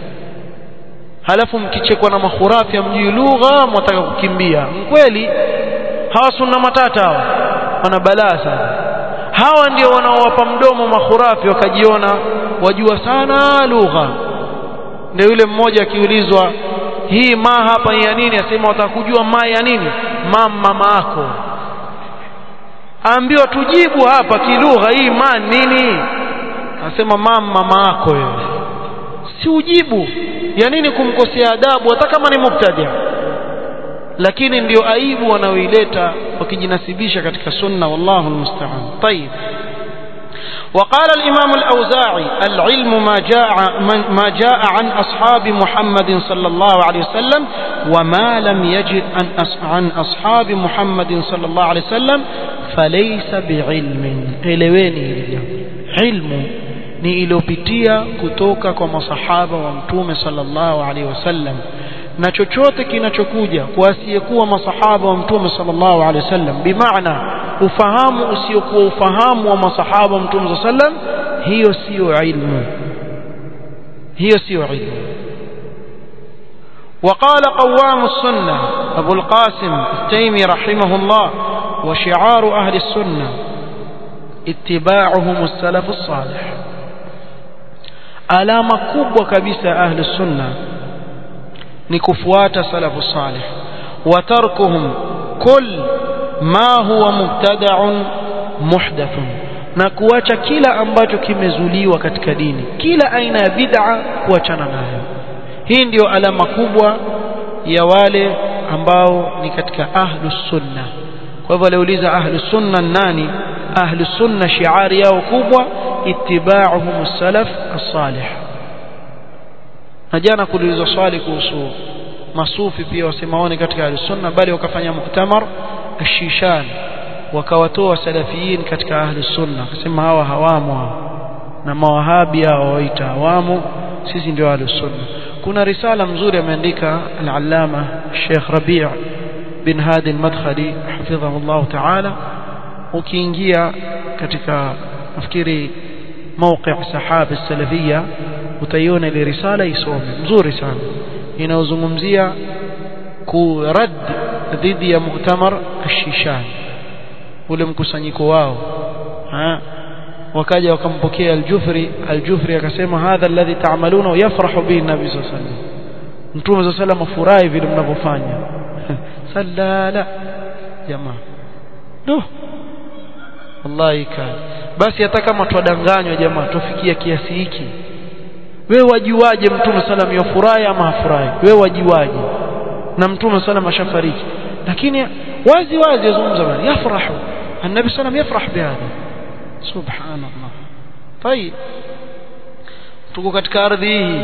halafu mkichekwa na mahurafi amjui lugha mwataka kukimbia kweli hawa sunna matata hawa wana balaa sana hawa ndio wanaowapa mdomo mahurafi wakajiona wajua sana lugha ndio yule mmoja akiulizwa hii ma hapa ya nini asema watakujua ma ya nini mama mako aambiwa tujibu hapa kilugha hii ma nini anasema mama mama yako wewe si ujibu ya nini kumkosea adabu hata kama ni mubtadi lakini ndio aibu wanaoileta wakijinasibisha katika sunna wallahu almusta'an طيب وقال الإمام الأوزاعي العلم ما جاء ما جاء عن أصحاب محمد صلى الله عليه وسلم وما لم يجد عن أصحاب محمد صلى الله عليه وسلم فليس بعلم إلويني علم ni iliyopitia kutoka kwa masahaba wa mtume sallallahu alaihi wasallam na chochote kinachokuja kwa asiyekuwa masahaba wa mtume sallallahu alaihi wasallam bimaana ufahamu usiokuwa ufahamu wa masahaba wa mtume sallallahu alaihi wasallam hiyo sio ilmu hiyo sio ilmu وقال قوام السنة أبو القاسم التيمي رحمه الله وشعار أهل السنة اتباعهم السلف الصالح alama kubwa kabisa ahli sunna ni kufuata salafu salih wa tarkuhum kull ma huwa mubtada'un muhdathun na kuacha kila ambacho kimezuliwa katika dini kila aina ya bid'a kuachana nayo hii ndiyo alama kubwa ya wale ambao ni katika ahlus sunna kwa hivyo aliuliza ahlus sunna nani ahlus sunna shiari yao kubwa ittiba'uhum salaf as-salih na jana kuulizwa swali kuhusu masufi pia wasemaone katika al-sunna bali wakafanya muktamar ash-shishan wakawatoa salafiyin katika ahli sunna akasema hawa hawamo na mawahabi hao waita hawamo sisi ndio ahli sunna kuna risala mzuri ameandika al-allama Sheikh Rabi' bin Hadi al-Madkhali hafidhahu Allah ta'ala ukiingia katika nafikiri موقع سحاب السلفية utaiona ile risala isome mzuri sana inaozungumzia kurad dhidi ya muktamar ashishan ule mkusanyiko wao ha wakaja wakampokea aljufri aljufri akasema hadha alladhi ta'maluna yafrahu bihi nabi sallallahu alayhi wasallam mtume sallallahu alayhi furahi vile mnavyofanya sallala jamaa duh wallahi kali basi hata kama twadanganywa jamaa tufikia kiasi hiki wewe wajuaje mtume sallam yafurahi ama hafurahi wewe wajuaje na mtume sallam ashafariki lakini wazi wazi yazungumza bali yafrahu النبي صلى الله عليه وسلم يفرح بهذا سبحان الله طيب tuko katika ardhi hii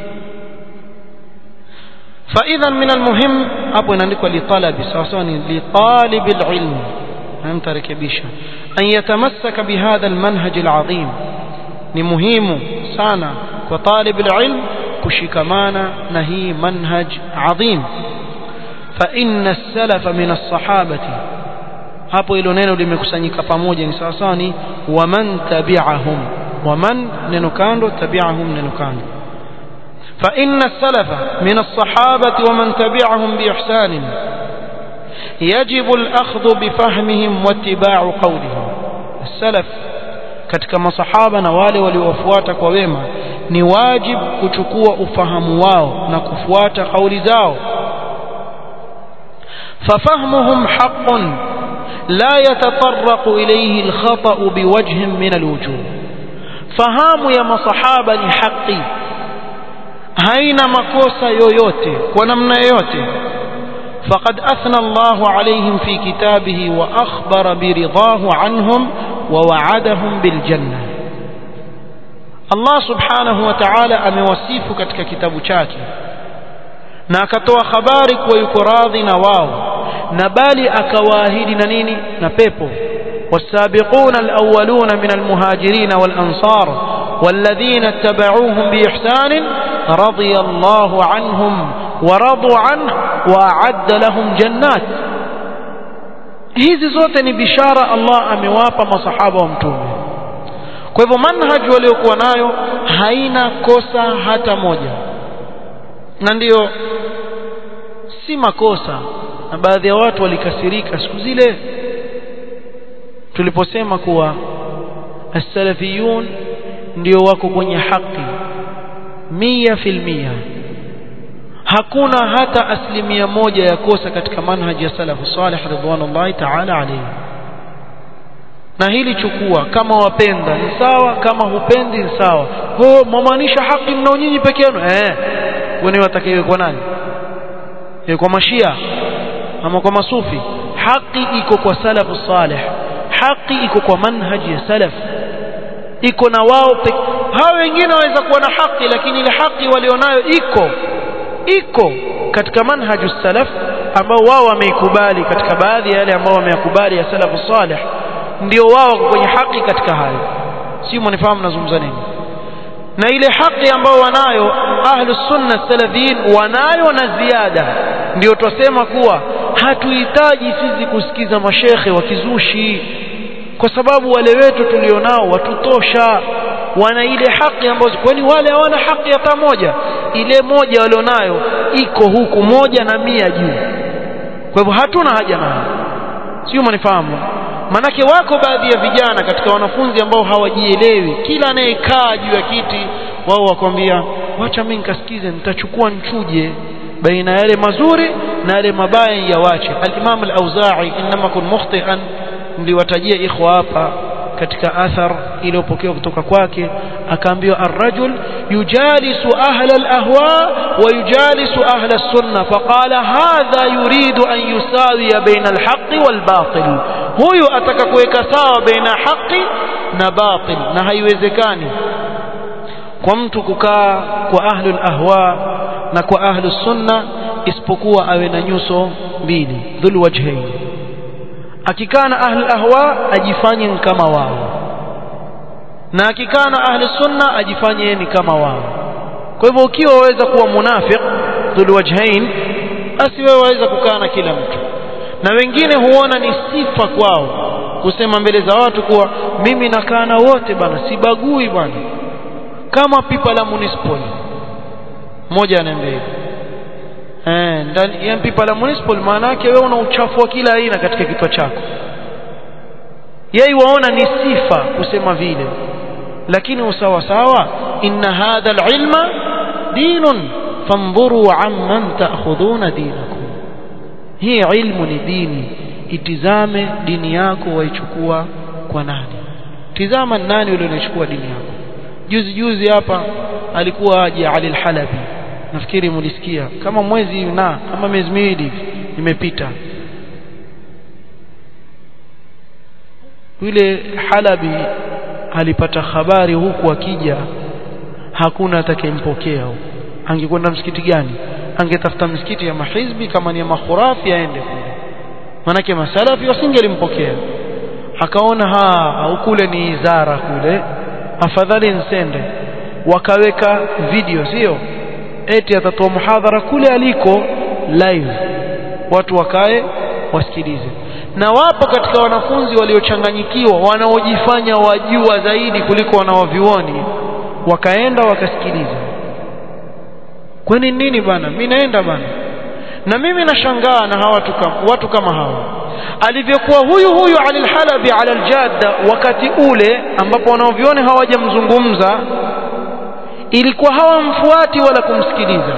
فاذا من المهم hapo inaandikwa litalabi sawa sawa ni litalib alilm namtarekebisha an yatamassaka bihadha almanhaj alazim ni muhimu sana kwa talib alilm kushikamana na hii manhaj adhim fa inna as-salafa min as-sahabati hapo hilo neno limekusanyika pamoja ni sawa sawa ni waman tabi'ahum waman neno kando tabi'ahum neno kando fa inna as-salafa min as-sahabati waman tabi'ahum bi ihsan يجب الأخذ بفهمهم واتباع قولهم السلف katika masahaba na wale waliowafuata kwa wema ni wajib kuchukua ufahamu wao na kufuata kauli zao ففهمهم حق لا يتطرق إليه الخطأ بوجه من الوجوه فهام يا مصحابة حقي هين مكوسة يويوتي ونمنا يوتي فقد أثنى الله عليهم في كتابه وأخبر برضاه عنهم ووعدهم بالجنة الله سبحانه وتعالى أموسيف كتك كتاب شاكي na akatoa habari kuwa yuko radhi na wao na bali akawaahidi na nini na pepo والسابقون الأولون من المهاجرين والأنصار والذين اتبعوهم بإحسان رضي الله عنهم ورضوا عنه وأعد لهم جنات hizi zote ni bishara Allah amewapa masahaba wa mtume kwa hivyo manhaj waliokuwa nayo haina kosa hata moja na ndiyo si makosa na baadhi ya watu walikasirika siku zile tuliposema kuwa as-salafiyun ndio wako kwenye haki mia fil mia hakuna hata asilimia moja ya kosa katika manhaji ya salafu salih ridwanullahi ta'ala alayhi na hili chukua kama wapenda ni sawa kama hupendi ni sawa ho mwamaanisha haki mnao nyinyi peke yenu eh wewe watakaye kwa nani e kwa mashia ama kwa masufi haki iko kwa salafu salih haki iko kwa manhaji ya salaf iko na wao hao wengine waweza kuwa na haki lakini ile haki walionayo iko iko katika manhaju salaf ambao wao wameikubali katika baadhi ya yale ambao wameyakubali ya salafu salih ndio wao kwenye haki katika hayo si mnifahamu nazungumza nini na ile haki ambao wanayo ahlus sunna salafiyin wanayo na ziada ndio twasema kuwa hatuhitaji sisi kusikiza mashekhe wa kizushi kwa sababu wale wetu tulionao watutosha wana ile haki ambazo kwani wale hawana haki hata moja ile moja walionayo iko huku moja na mia juu kwa hivyo hatuna haja nayo sio mnifahamu manake wako baadhi ya vijana katika wanafunzi ambao hawajielewi kila anayekaa juu ya kiti wao wakwambia wacha mimi nikasikize nitachukua nchuje baina yale mazuri na yale mabaya yawache al-Imam al-Auza'i inma kun mukhti'an niliwatajia ikhwa hapa katika athar iliyopokewa kutoka kwake akaambiwa ar-rajul yujalisu ahla al-ahwa wa yujalisu ahla as-sunnah faqala hadha yuridu an yusawiya baina al-haqqi wal-batil huyu ataka kuweka sawa baina haki na batil na haiwezekani kwa mtu kukaa kwa ahlul ahwa na kwa ahlus sunna isipokuwa awe na nyuso mbili dhul wajhain akikaa na ahli ahwa ajifanye kama wao na akikaa na ahli sunna ajifanye ni kama wao kwa hivyo ukiwa waweza kuwa munafiq dhul wajhain basi wewe waweza kukaa na kila mtu na wengine huona ni sifa kwao kusema mbele za watu kuwa mimi nakaa na wote bana sibagui bana kama pipa la municipal mmoja ananiambia hivi eh ndani ya pipa la municipal maana yake wewe una uchafu wa kila aina katika kichwa chako yeye waona ni sifa kusema vile lakini usawa sawa inna hadha alilma dinun fanzuru amman ta'khudhuna dinakum hii ilmu ni dini itizame dini yako waichukua kwa nani tizama nani ulionachukua dini yako juzi juzi hapa alikuwa aje Ali al-Halabi nafikiri mulisikia kama mwezi na kama miezi miwili imepita yule Halabi alipata habari huku akija hakuna atakayempokea huko angekwenda msikiti gani angetafuta msikiti ya mahizbi kama ni ya makhurafi aende kule manake masalafi wasingelimpokea akaona ha au kule ni izara kule afadhali nsende wakaweka video sio eti atatoa muhadhara kule aliko live watu wakae wasikilize na wapo katika wanafunzi waliochanganyikiwa wanaojifanya wajua zaidi kuliko wanawavioni wakaenda wakasikiliza kwani nini bana mimi naenda bana na mimi nashangaa na hawa watu kama, watu kama hawa alivyokuwa huyu huyu Ali al-Halabi ala al-Jadda wakati ule ambapo wanaovione hawajamzungumza ilikuwa hawamfuati wala kumsikiliza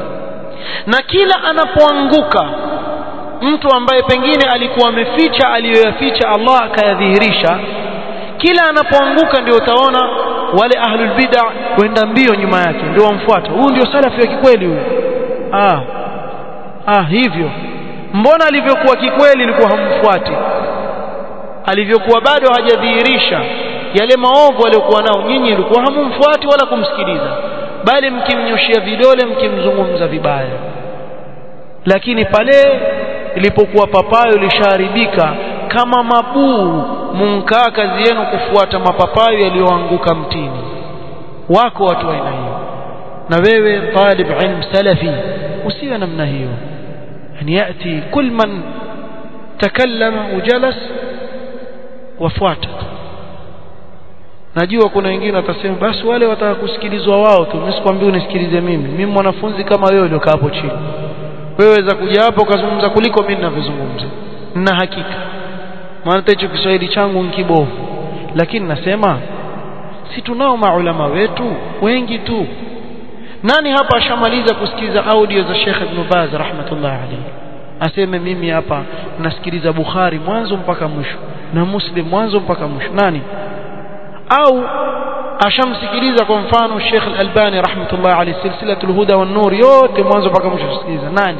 na kila anapoanguka mtu ambaye pengine alikuwa ameficha aliyoyaficha Allah akayadhihirisha kila anapoanguka ndio utaona wale ahlul bid'a kwenda mbio nyuma yake ndio wamfuata huyu ndio salafi wa kikweli huyu ah ah hivyo mbona alivyokuwa kikweli ilikuwa hamfuati alivyokuwa bado hajadhihirisha yale maovu aliyokuwa nao nyinyi ilikuwa hamumfuati wala kumsikiliza bali mkimnyoshia vidole mkimzungumza vibaya lakini pale ilipokuwa papayo lishaharibika kama mabuu munkaa kazi yenu kufuata mapapayo yaliyoanguka mtini wako watu wa aina hiyo na wewe talib ilm salafi usiwe namna hiyo yani yati kul man takallama ujalas wafuata najua kuna wengine watasema basi wale wataka kusikilizwa wao tu mimi sikwambii unisikilize mimi mimi mwanafunzi kama wewe uliokaa hapo chini wewe weza kuja hapo ukazungumza kuliko mimi ninavyozungumza na hakika maana hicho Kiswahili changu ni kibovu lakini nasema si tunao maulama wetu wengi tu nani hapa ashamaliza kusikiza audio za Sheikh Ibn Baz rahmatullah alayhi aseme mimi hapa nasikiliza Bukhari mwanzo mpaka mwisho na Muslim mwanzo mpaka mwisho nani au ashamsikiliza kwa mfano Sheikh Al-Albani rahmatullah alayhi silsilatul huda wan nur yote mwanzo mpaka mwisho kusikiliza nani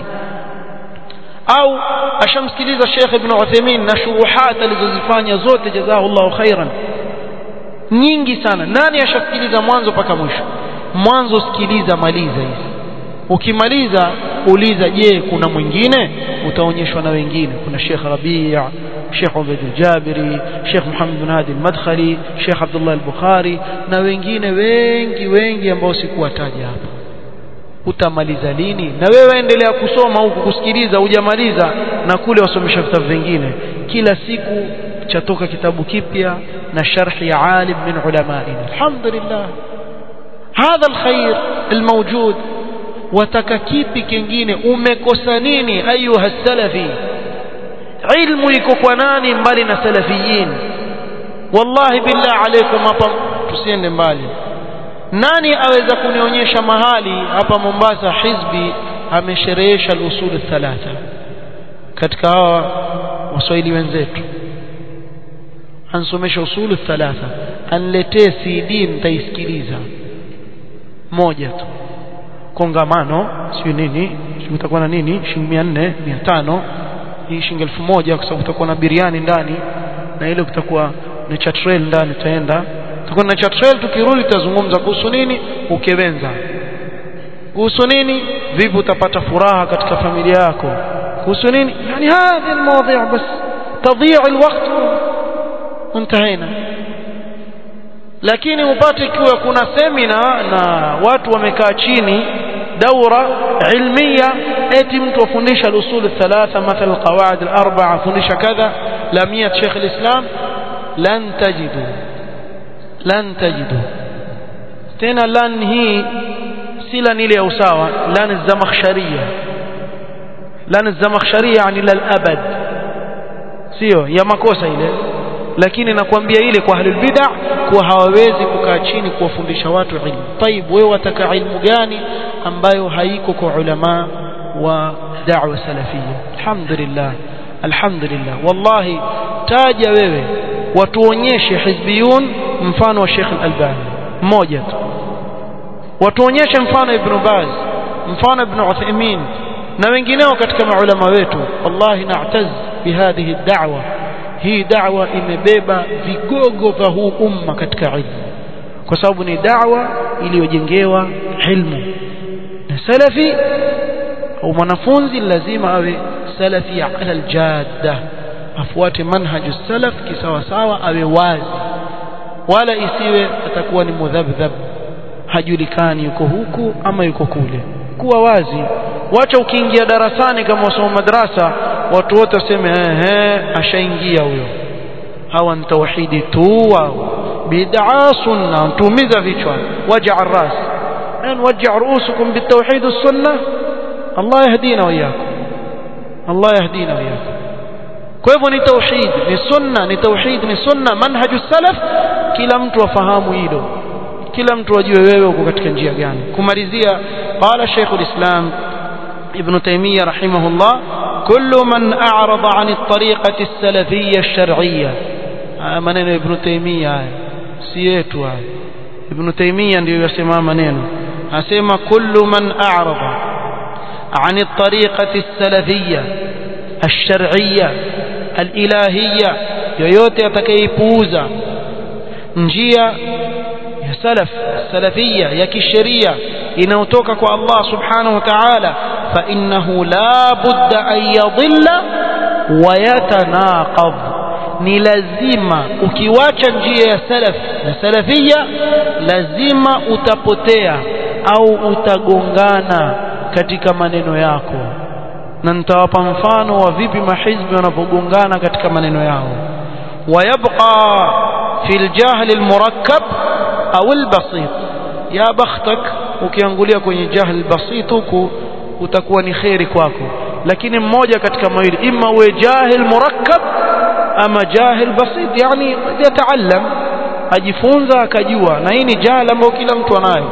au ashamsikiliza Sheikh Ibn Uthaymeen na shuruhat alizozifanya zote jazahullahu khairan nyingi sana nani ashasikiliza mwanzo mpaka mwisho mwanzo sikiliza maliza hizi ukimaliza uliza je kuna mwingine utaonyeshwa na wengine kuna Sheikh Rabi' Sheikh Ubaid al-Jabiri Sheikh Muhammad bin Hadi al-Madkhali Sheikh Abdullah al-Bukhari na wengine wengi wengi ambao sikuwataja hapa utamaliza lini na wewe endelea kusoma huku kusikiliza hujamaliza na kule wasomesha vitabu vingine kila siku chatoka kitabu kipya na sharhi ya alim min ulamaina alhamdulillah hadha alkhair almawjud wataka kipi kingine umekosa nini ayuha salafi ilmu iko kwa nani mbali na salafiyin wallahi billah alaykum hapa tusiende mbali nani aweza kunionyesha mahali hapa Mombasa hizbi amesherehesha al-usul thalatha katika hawa waswahili wenzetu ansomesha usulu thalatha anletee CD nitaisikiliza moja tu kongamano sio nini sio utakuwa na nini shilingi 400 500 hii shilingi 1000 kwa sababu utakuwa na biriani ndani na ile kutakuwa ni chatrel ndani tutaenda tutakuwa na chatrel tukirudi tutazungumza kuhusu nini ukewenza kuhusu nini vipi utapata furaha katika familia yako kuhusu nini yani hadhi almawadi' bas تضيع الوقت وانتهينا lakini upate ikiwa kuna semina na watu wamekaa chini daura ilmia eti mtu afundisha al-usul thalatha mathalan al-qawaid al-arba'a afundisha kadha lamia Sheikh al-Islam lan tajidu lan tajidu tena lan hii si lan ile ya usawa lan zamakhsharia lan zamakhsharia yani lal abad sio ya makosa ile lakini nakwambia ile kwa ahlul bid'ah kuwa hawawezi kukaa chini kuwafundisha watu ilmu طيب wewe wataka ilmu gani ambayo haiko kwa ulama wa da'wa salafia alhamdulillah alhamdulillah wallahi taja wewe watuonyeshe hizbiyun mfano wa Sheikh al-Albani mmoja tu watuonyeshe mfano Ibn Baz mfano Ibn Uthaymeen na wengineo katika maulama wetu wallahi na'taz bihadhihi ad-da'wa hii da'wa imebeba vigogo vya huu umma katika ilmu kwa sababu ni da'wa iliyojengewa ilmu na salafi au mwanafunzi lazima awe salafi ala aljadda afuate manhaju salaf kisawa sawa awe wazi wala isiwe atakuwa ni mudhabdhab hajulikani yuko huku ama yuko kule kuwa wazi wacha ukiingia darasani kama wasoma madrasa watu wote waseme ehe ashaingia huyo hawa ni tauhidi tu wao bid'a sunna tuumiza vichwa waja ras an waj'a ru'usukum bitawhid as-sunnah Allah yahdina wa iyyakum Allah yahdina wa iyyakum kwa hivyo ni tauhid ni sunna ni tauhid ni sunna manhaju salaf kila mtu afahamu hilo kila mtu ajue wewe uko katika njia gani kumalizia qala Sheikh al-Islam ابن تيمية رحمه الله كل من أعرض عن الطريقة السلفية الشرعية منين ابن تيمية سيئتوا ابن تيمية ndio yasema maneno asema كل من أعرض عن الطريقة السلفية الشرعية الإلهية yoyote atakayepuuza njia ya salaf salafia ya kisheria inayotoka kwa Allah subhanahu wa ta'ala fa innahu la budda an yadhilla wa yatanaqadh ni lazima ukiwacha njia ya salaf na salafia lazima utapotea au utagongana katika maneno yako na nitawapa mfano wa vipi mahizbi wanapogongana katika maneno yao ويبقى في الجهل المركب au albasit ya bakhtak ukiangulia kwenye jahl basit huku utakuwa ni khairi kwako lakini mmoja katika mawili imma uwe jahil murakkab ama jahil basit yani yataallam ajifunza akajua na hii ni jahl ambayo kila mtu anayo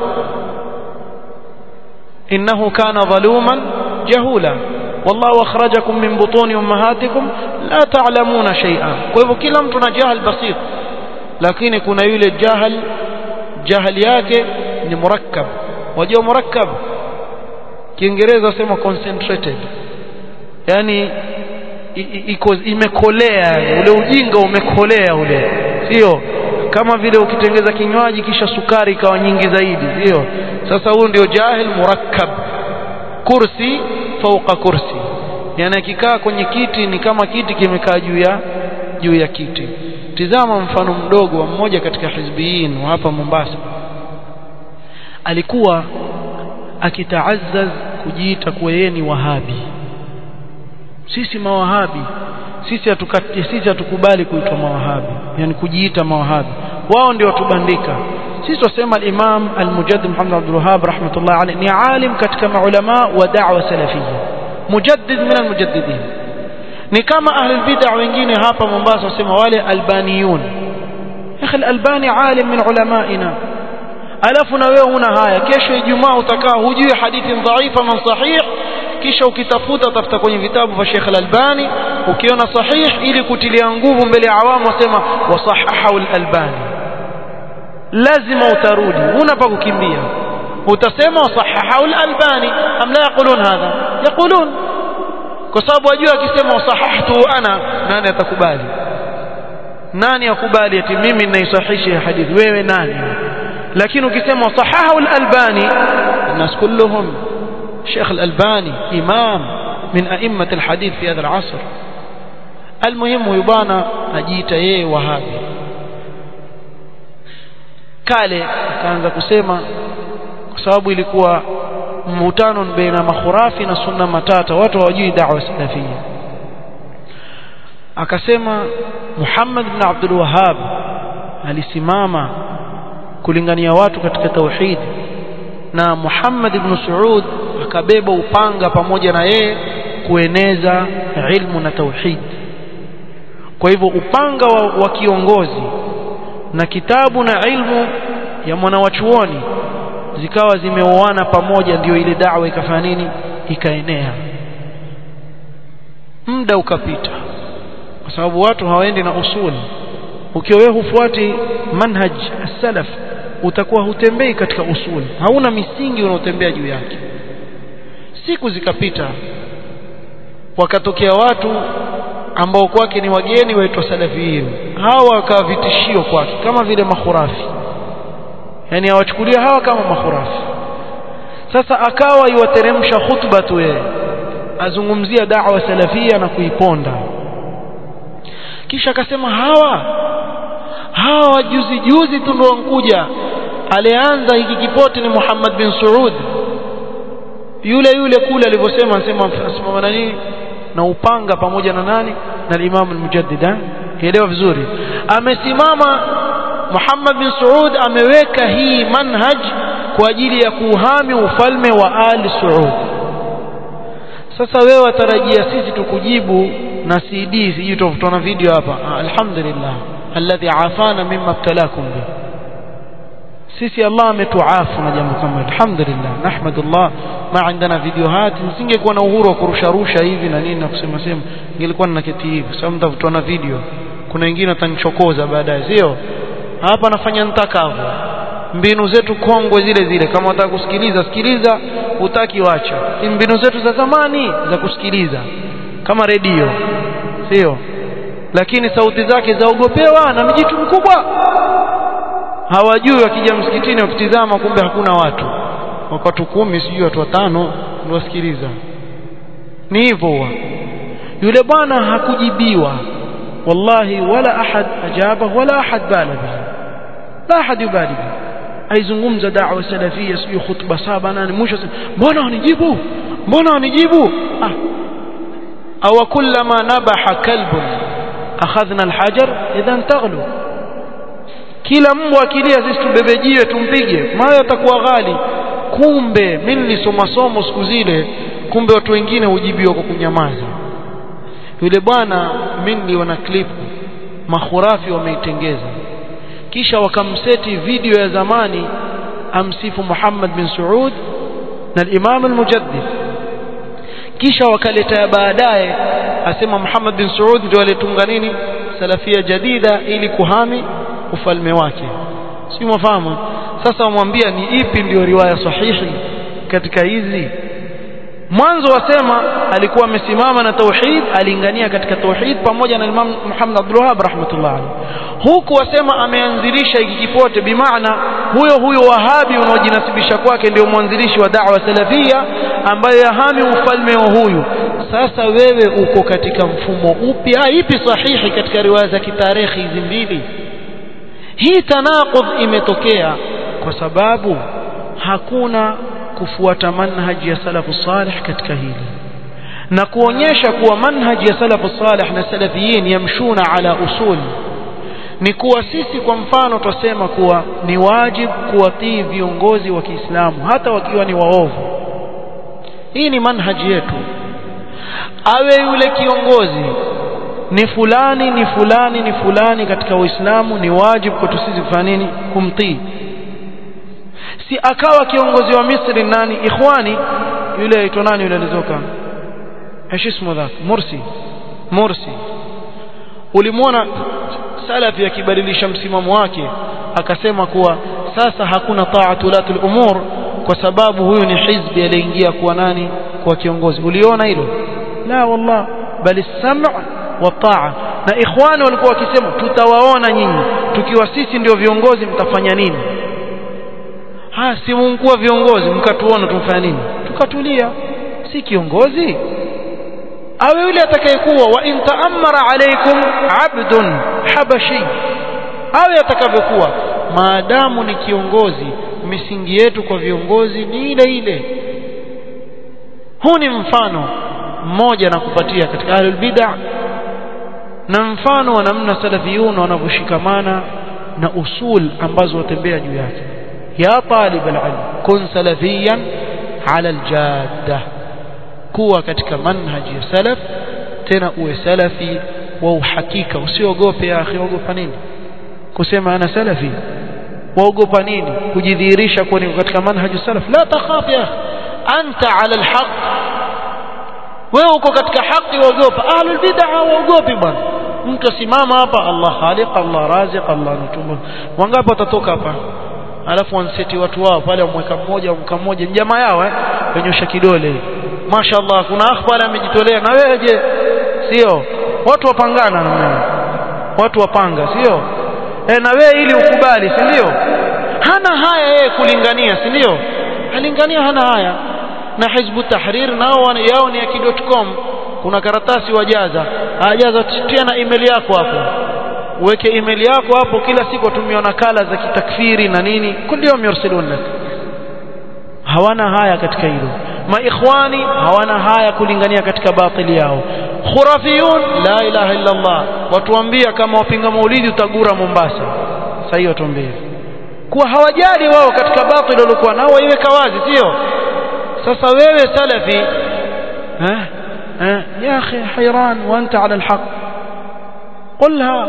innahu kana dhaluman jahula والله أخرجكم من بطون أمهاتكم لا تعلمون شيئا kwa hivyo kila mtu na jahil basit lakini kuna yule jahil jahili yake ni murakkab wajua murakkab kiingereza wasema concentrated yani iko imekolea ule ujinga umekolea ule sio kama vile ukitengeza kinywaji kisha sukari ikawa nyingi zaidi sio sasa huyu ndio jahil murakkab kursi fauka kursi yani akikaa kwenye kiti ni kama kiti kimekaa juu ya juu ya kiti tizama mfano mdogo wa mmoja katika hizbiyin wa hapa Mombasa alikuwa akitaazaz kujiita kuwa yeye ni wahabi sisi mawahabi sisi hatukati sisi hatukubali kuitwa mawahabi yani kujiita mawahabi wao ndio watubandika sisi wasema al-Imam al-Mujaddid Muhammad Abdul Wahhab rahmatullah alayhi ni alim katika maulama wa da'wa salafiyya mujaddid min al-mujaddidin ni kama ahli bid'ah wengine hapa Mombasa wasema wale albaniyun akhi al-albani alim min ulamaina alafu na wewe una haya kesho ijumaa utakaa hujui hadithi dhaifa man sahih kisha ukitafuta tafuta kwenye vitabu vya Sheikh al-Albani ukiona sahih ili kutilia nguvu mbele ya awamu wasema wasahahahu al-Albani lazima utarudi huna pa kukimbia utasema wasahahahu al-Albani am la yaqulun hadha yaqulun kwa sababu wajua akisema wasahahtu ana nani atakubali nani akubali ati mimi ninaisahihisha hadithi wewe nani lakini ukisema sahahu al-albani الناس كلهم شيخ الألباني إمام من أئمة الحديث في هذا العصر almuhimu huyu bwana ajiita yeye wahabi kale akaanza kusema kwa sababu ilikuwa mvutano baina makhurafi na sunna matata watu hawajui da'wa salafia akasema Muhammad ibn Abdul Wahhab alisimama kulingania watu katika tauhid na Muhammad ibn Saud akabeba upanga pamoja na yeye kueneza ilmu na tauhid kwa hivyo upanga wa, wa kiongozi na kitabu na ilmu ya mwanawachuoni zikawa zimeoana pamoja ndio ile da'wa ikafanya nini ikaenea muda ukapita kwa sababu watu hawaendi na usul ukiwa wewe hufuati manhaj as-salaf utakuwa hutembei katika usul hauna misingi unaotembea juu yake siku zikapita wakatokea watu ambao kwake ni wageni waitwa salafiyin hawa wakawa vitishio kwake kama vile makhurafi yani hawachukulia hawa kama makhurafi sasa akawa iwateremsha khutba tu yeye azungumzia da'wa salafia na kuiponda kisha akasema hawa hawa juzi juzi tu ndio wankuja alianza hiki kipote ni Muhammad bin Saud yule yule kule alivyosema anasema asimama na nini na upanga pamoja na nani na Imam al-Mujaddid elewa vizuri amesimama Muhammad bin Saud ameweka hii manhaj kwa ajili ya kuhami ufalme wa Ali Saud sasa wewe watarajia sisi tukujibu na CD sijui tutaona video hapa alhamdulillah alladhi afana mimma ibtalakum bi sisi Allah ametuafu na jambo kama alhamdulillah nahmadullah ma عندنا videohat nisingekuwa na uhuru wa kurusha rusha hivi na nini na kusema sema ningekuwa ninaketi hivi sababu mtavutana video kuna wengine watanichokoza baadaye sio hapa nafanya nitakavyo mbinu zetu kongwe zile zile kama unataka kusikiliza sikiliza utaki wacha mbinu zetu za zamani za kusikiliza kama redio sio lakini sauti zake zaogopewa na mjitu mkubwa hawajui wakija msikitini wakitizama kumbe hakuna watu watu kumi sijui watu watano ndio wasikiliza ni hivyo yule bwana hakujibiwa wallahi wala ahad ajaba wala ahad bala bihi la ahad yubali bihi aizungumza da'wa salafia sijui khutba saba nane mwisho mbona wanijibu mbona wanijibu ah أو كلما نبح كلب أخذنا الحجر إذا تغلو kila mbwa akilia sisi tubebe jiwe tumpige maana atakuwa ghali kumbe mimi nilisoma somo siku zile kumbe watu wengine hujibiwa kwa kunyamaza yule bwana mimi niliona clip makhurafi wameitengeza kisha wakamseti video ya zamani amsifu Muhammad bin Saud na al-Imam al-Mujaddid kisha wakaleta baadaye asema Muhammad bin Saud ndio alitunga nini salafia jadida ili kuhami ufalme wake si mfahamu sasa wamwambia ni ipi ndio riwaya sahihi katika hizi mwanzo wasema alikuwa amesimama na tauhid alingania katika tauhid pamoja na Imam Muhammad Abdul Wahhab rahmatullah alayhi huku wasema ameanzilisha hiki kipote bimaana huyo huyo wahabi unaojinasibisha kwake ndio mwanzilishi wa da'wa salafia ambaye yahami ufalme wa huyu sasa wewe uko katika mfumo upi ipi sahihi katika riwaya za kitarehe hizi mbili hii tanaqudh imetokea kwa sababu hakuna kufuata manhaji ya salafu salih katika hili na kuonyesha kuwa manhaji ya salafu salih na salafiyin yamshuna ala usul ni kuwa sisi kwa mfano twasema kuwa ni wajib kuwatii viongozi wa Kiislamu hata wakiwa ni waovu hii ni manhaji yetu awe yule kiongozi ni fulani ni fulani ni fulani katika Uislamu ni wajibu kwetu sisi kufanya nini kumtii si akawa kiongozi wa Misri nani ikhwani yule aitwa nani yule alizoka ايش اسمه ذاك مرسي مرسي ulimwona salafi akibadilisha msimamo wake akasema kuwa sasa hakuna taatulatul umur kwa sababu huyu ni hizbi aliingia kuwa nani kuwa kiongozi uliona hilo la wallah bali sam' wa taa na ikhwani walikuwa wakisema tutawaona nyinyi tukiwa sisi ndio viongozi mtafanya nini ha si mkuwa viongozi mkatuona tumfanya nini tukatulia si kiongozi awe yule atakayekuwa wa in ta'ammara alaykum abdun habashi awe atakavyokuwa maadamu ni kiongozi misingi yetu kwa viongozi ni ile ile huu ni mfano mmoja na kupatia katika ahlul bid'ah na mfano wa namna salafiyun wanavyoshikamana na usul ambazo watembea juu yake ya talib alilm kun salafiyan ala aljadda kuwa katika manhaji ya salaf tena uwe salafi wa uhakika usiogope ya akhi ogopa nini kusema ana salafi waogopa nini kujidhihirisha kuwa niko katika manhaji salaf la takhaf ya anta ala alhaq wewe uko katika haki waogopa ahlul bid'ah waogopi bwana mtu asimama hapa Allah khaliq Allah raziq Allah nutumba wangapi watatoka hapa alafu wanseti watu wao pale wamweka mmoja wamka mmoja ni jamaa yao eh wenyosha kidole mashaallah kuna akhbari amejitolea na wewe je sio watu wapangana na watu wapanga sio e, na wewe ili ukubali si ndio hana haya yeye kulingania si ndio alingania hana haya na hizbu tahrir nao yao ni ya kidotcom kuna karatasi wajaza ajaza tia na email yako hapo uweke email yako hapo kila siku watumia nakala za kitakfiri na nini kulli yawm yursilun lak hawana haya katika hilo maikhwani hawana haya kulingania katika batili yao khurafiyun la ilaha illa Allah watuambia kama wapinga maulidi utagura Mombasa sasa hiyo tuambie kuwa hawajali wao katika batili walikuwa nao waiweka wazi sio sasa wewe salafi eh eh ya akhi hayran wa anta ala alhaq qulha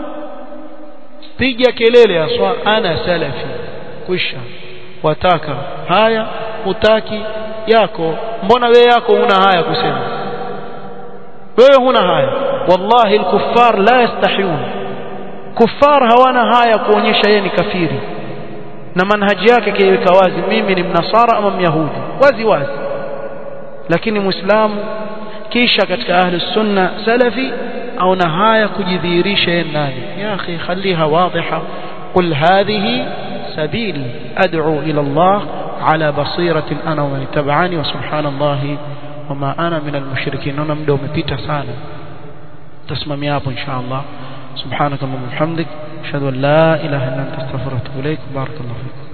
piga kelele aswa ana salafi kwisha wataka haya utaki yako mbona wewe yako una haya kusema wewe huna haya wallahi alkuffar la yastahiyun kuffar hawana haya kuonyesha yeye ni kafiri na manhaji yake kiweka wazi mimi ni mnasara ama myahudi wazi wazi lakini muislamu kisha katika ahli sunna salafi aona haya kujidhihirisha yeye ndani ya akhi khaliha wadhiha qul hadhihi sabili ad'u ila Allah على بصيرة أنا ومن اتبعني وسبحان الله وما أنا من المشركين naona muda umepita sana tasimamia hapo insha Allah subhanaka wa bihamdik ashhadu an la ilaha illa anta astaghfiruka wa atubu ilaik barakallahu fiik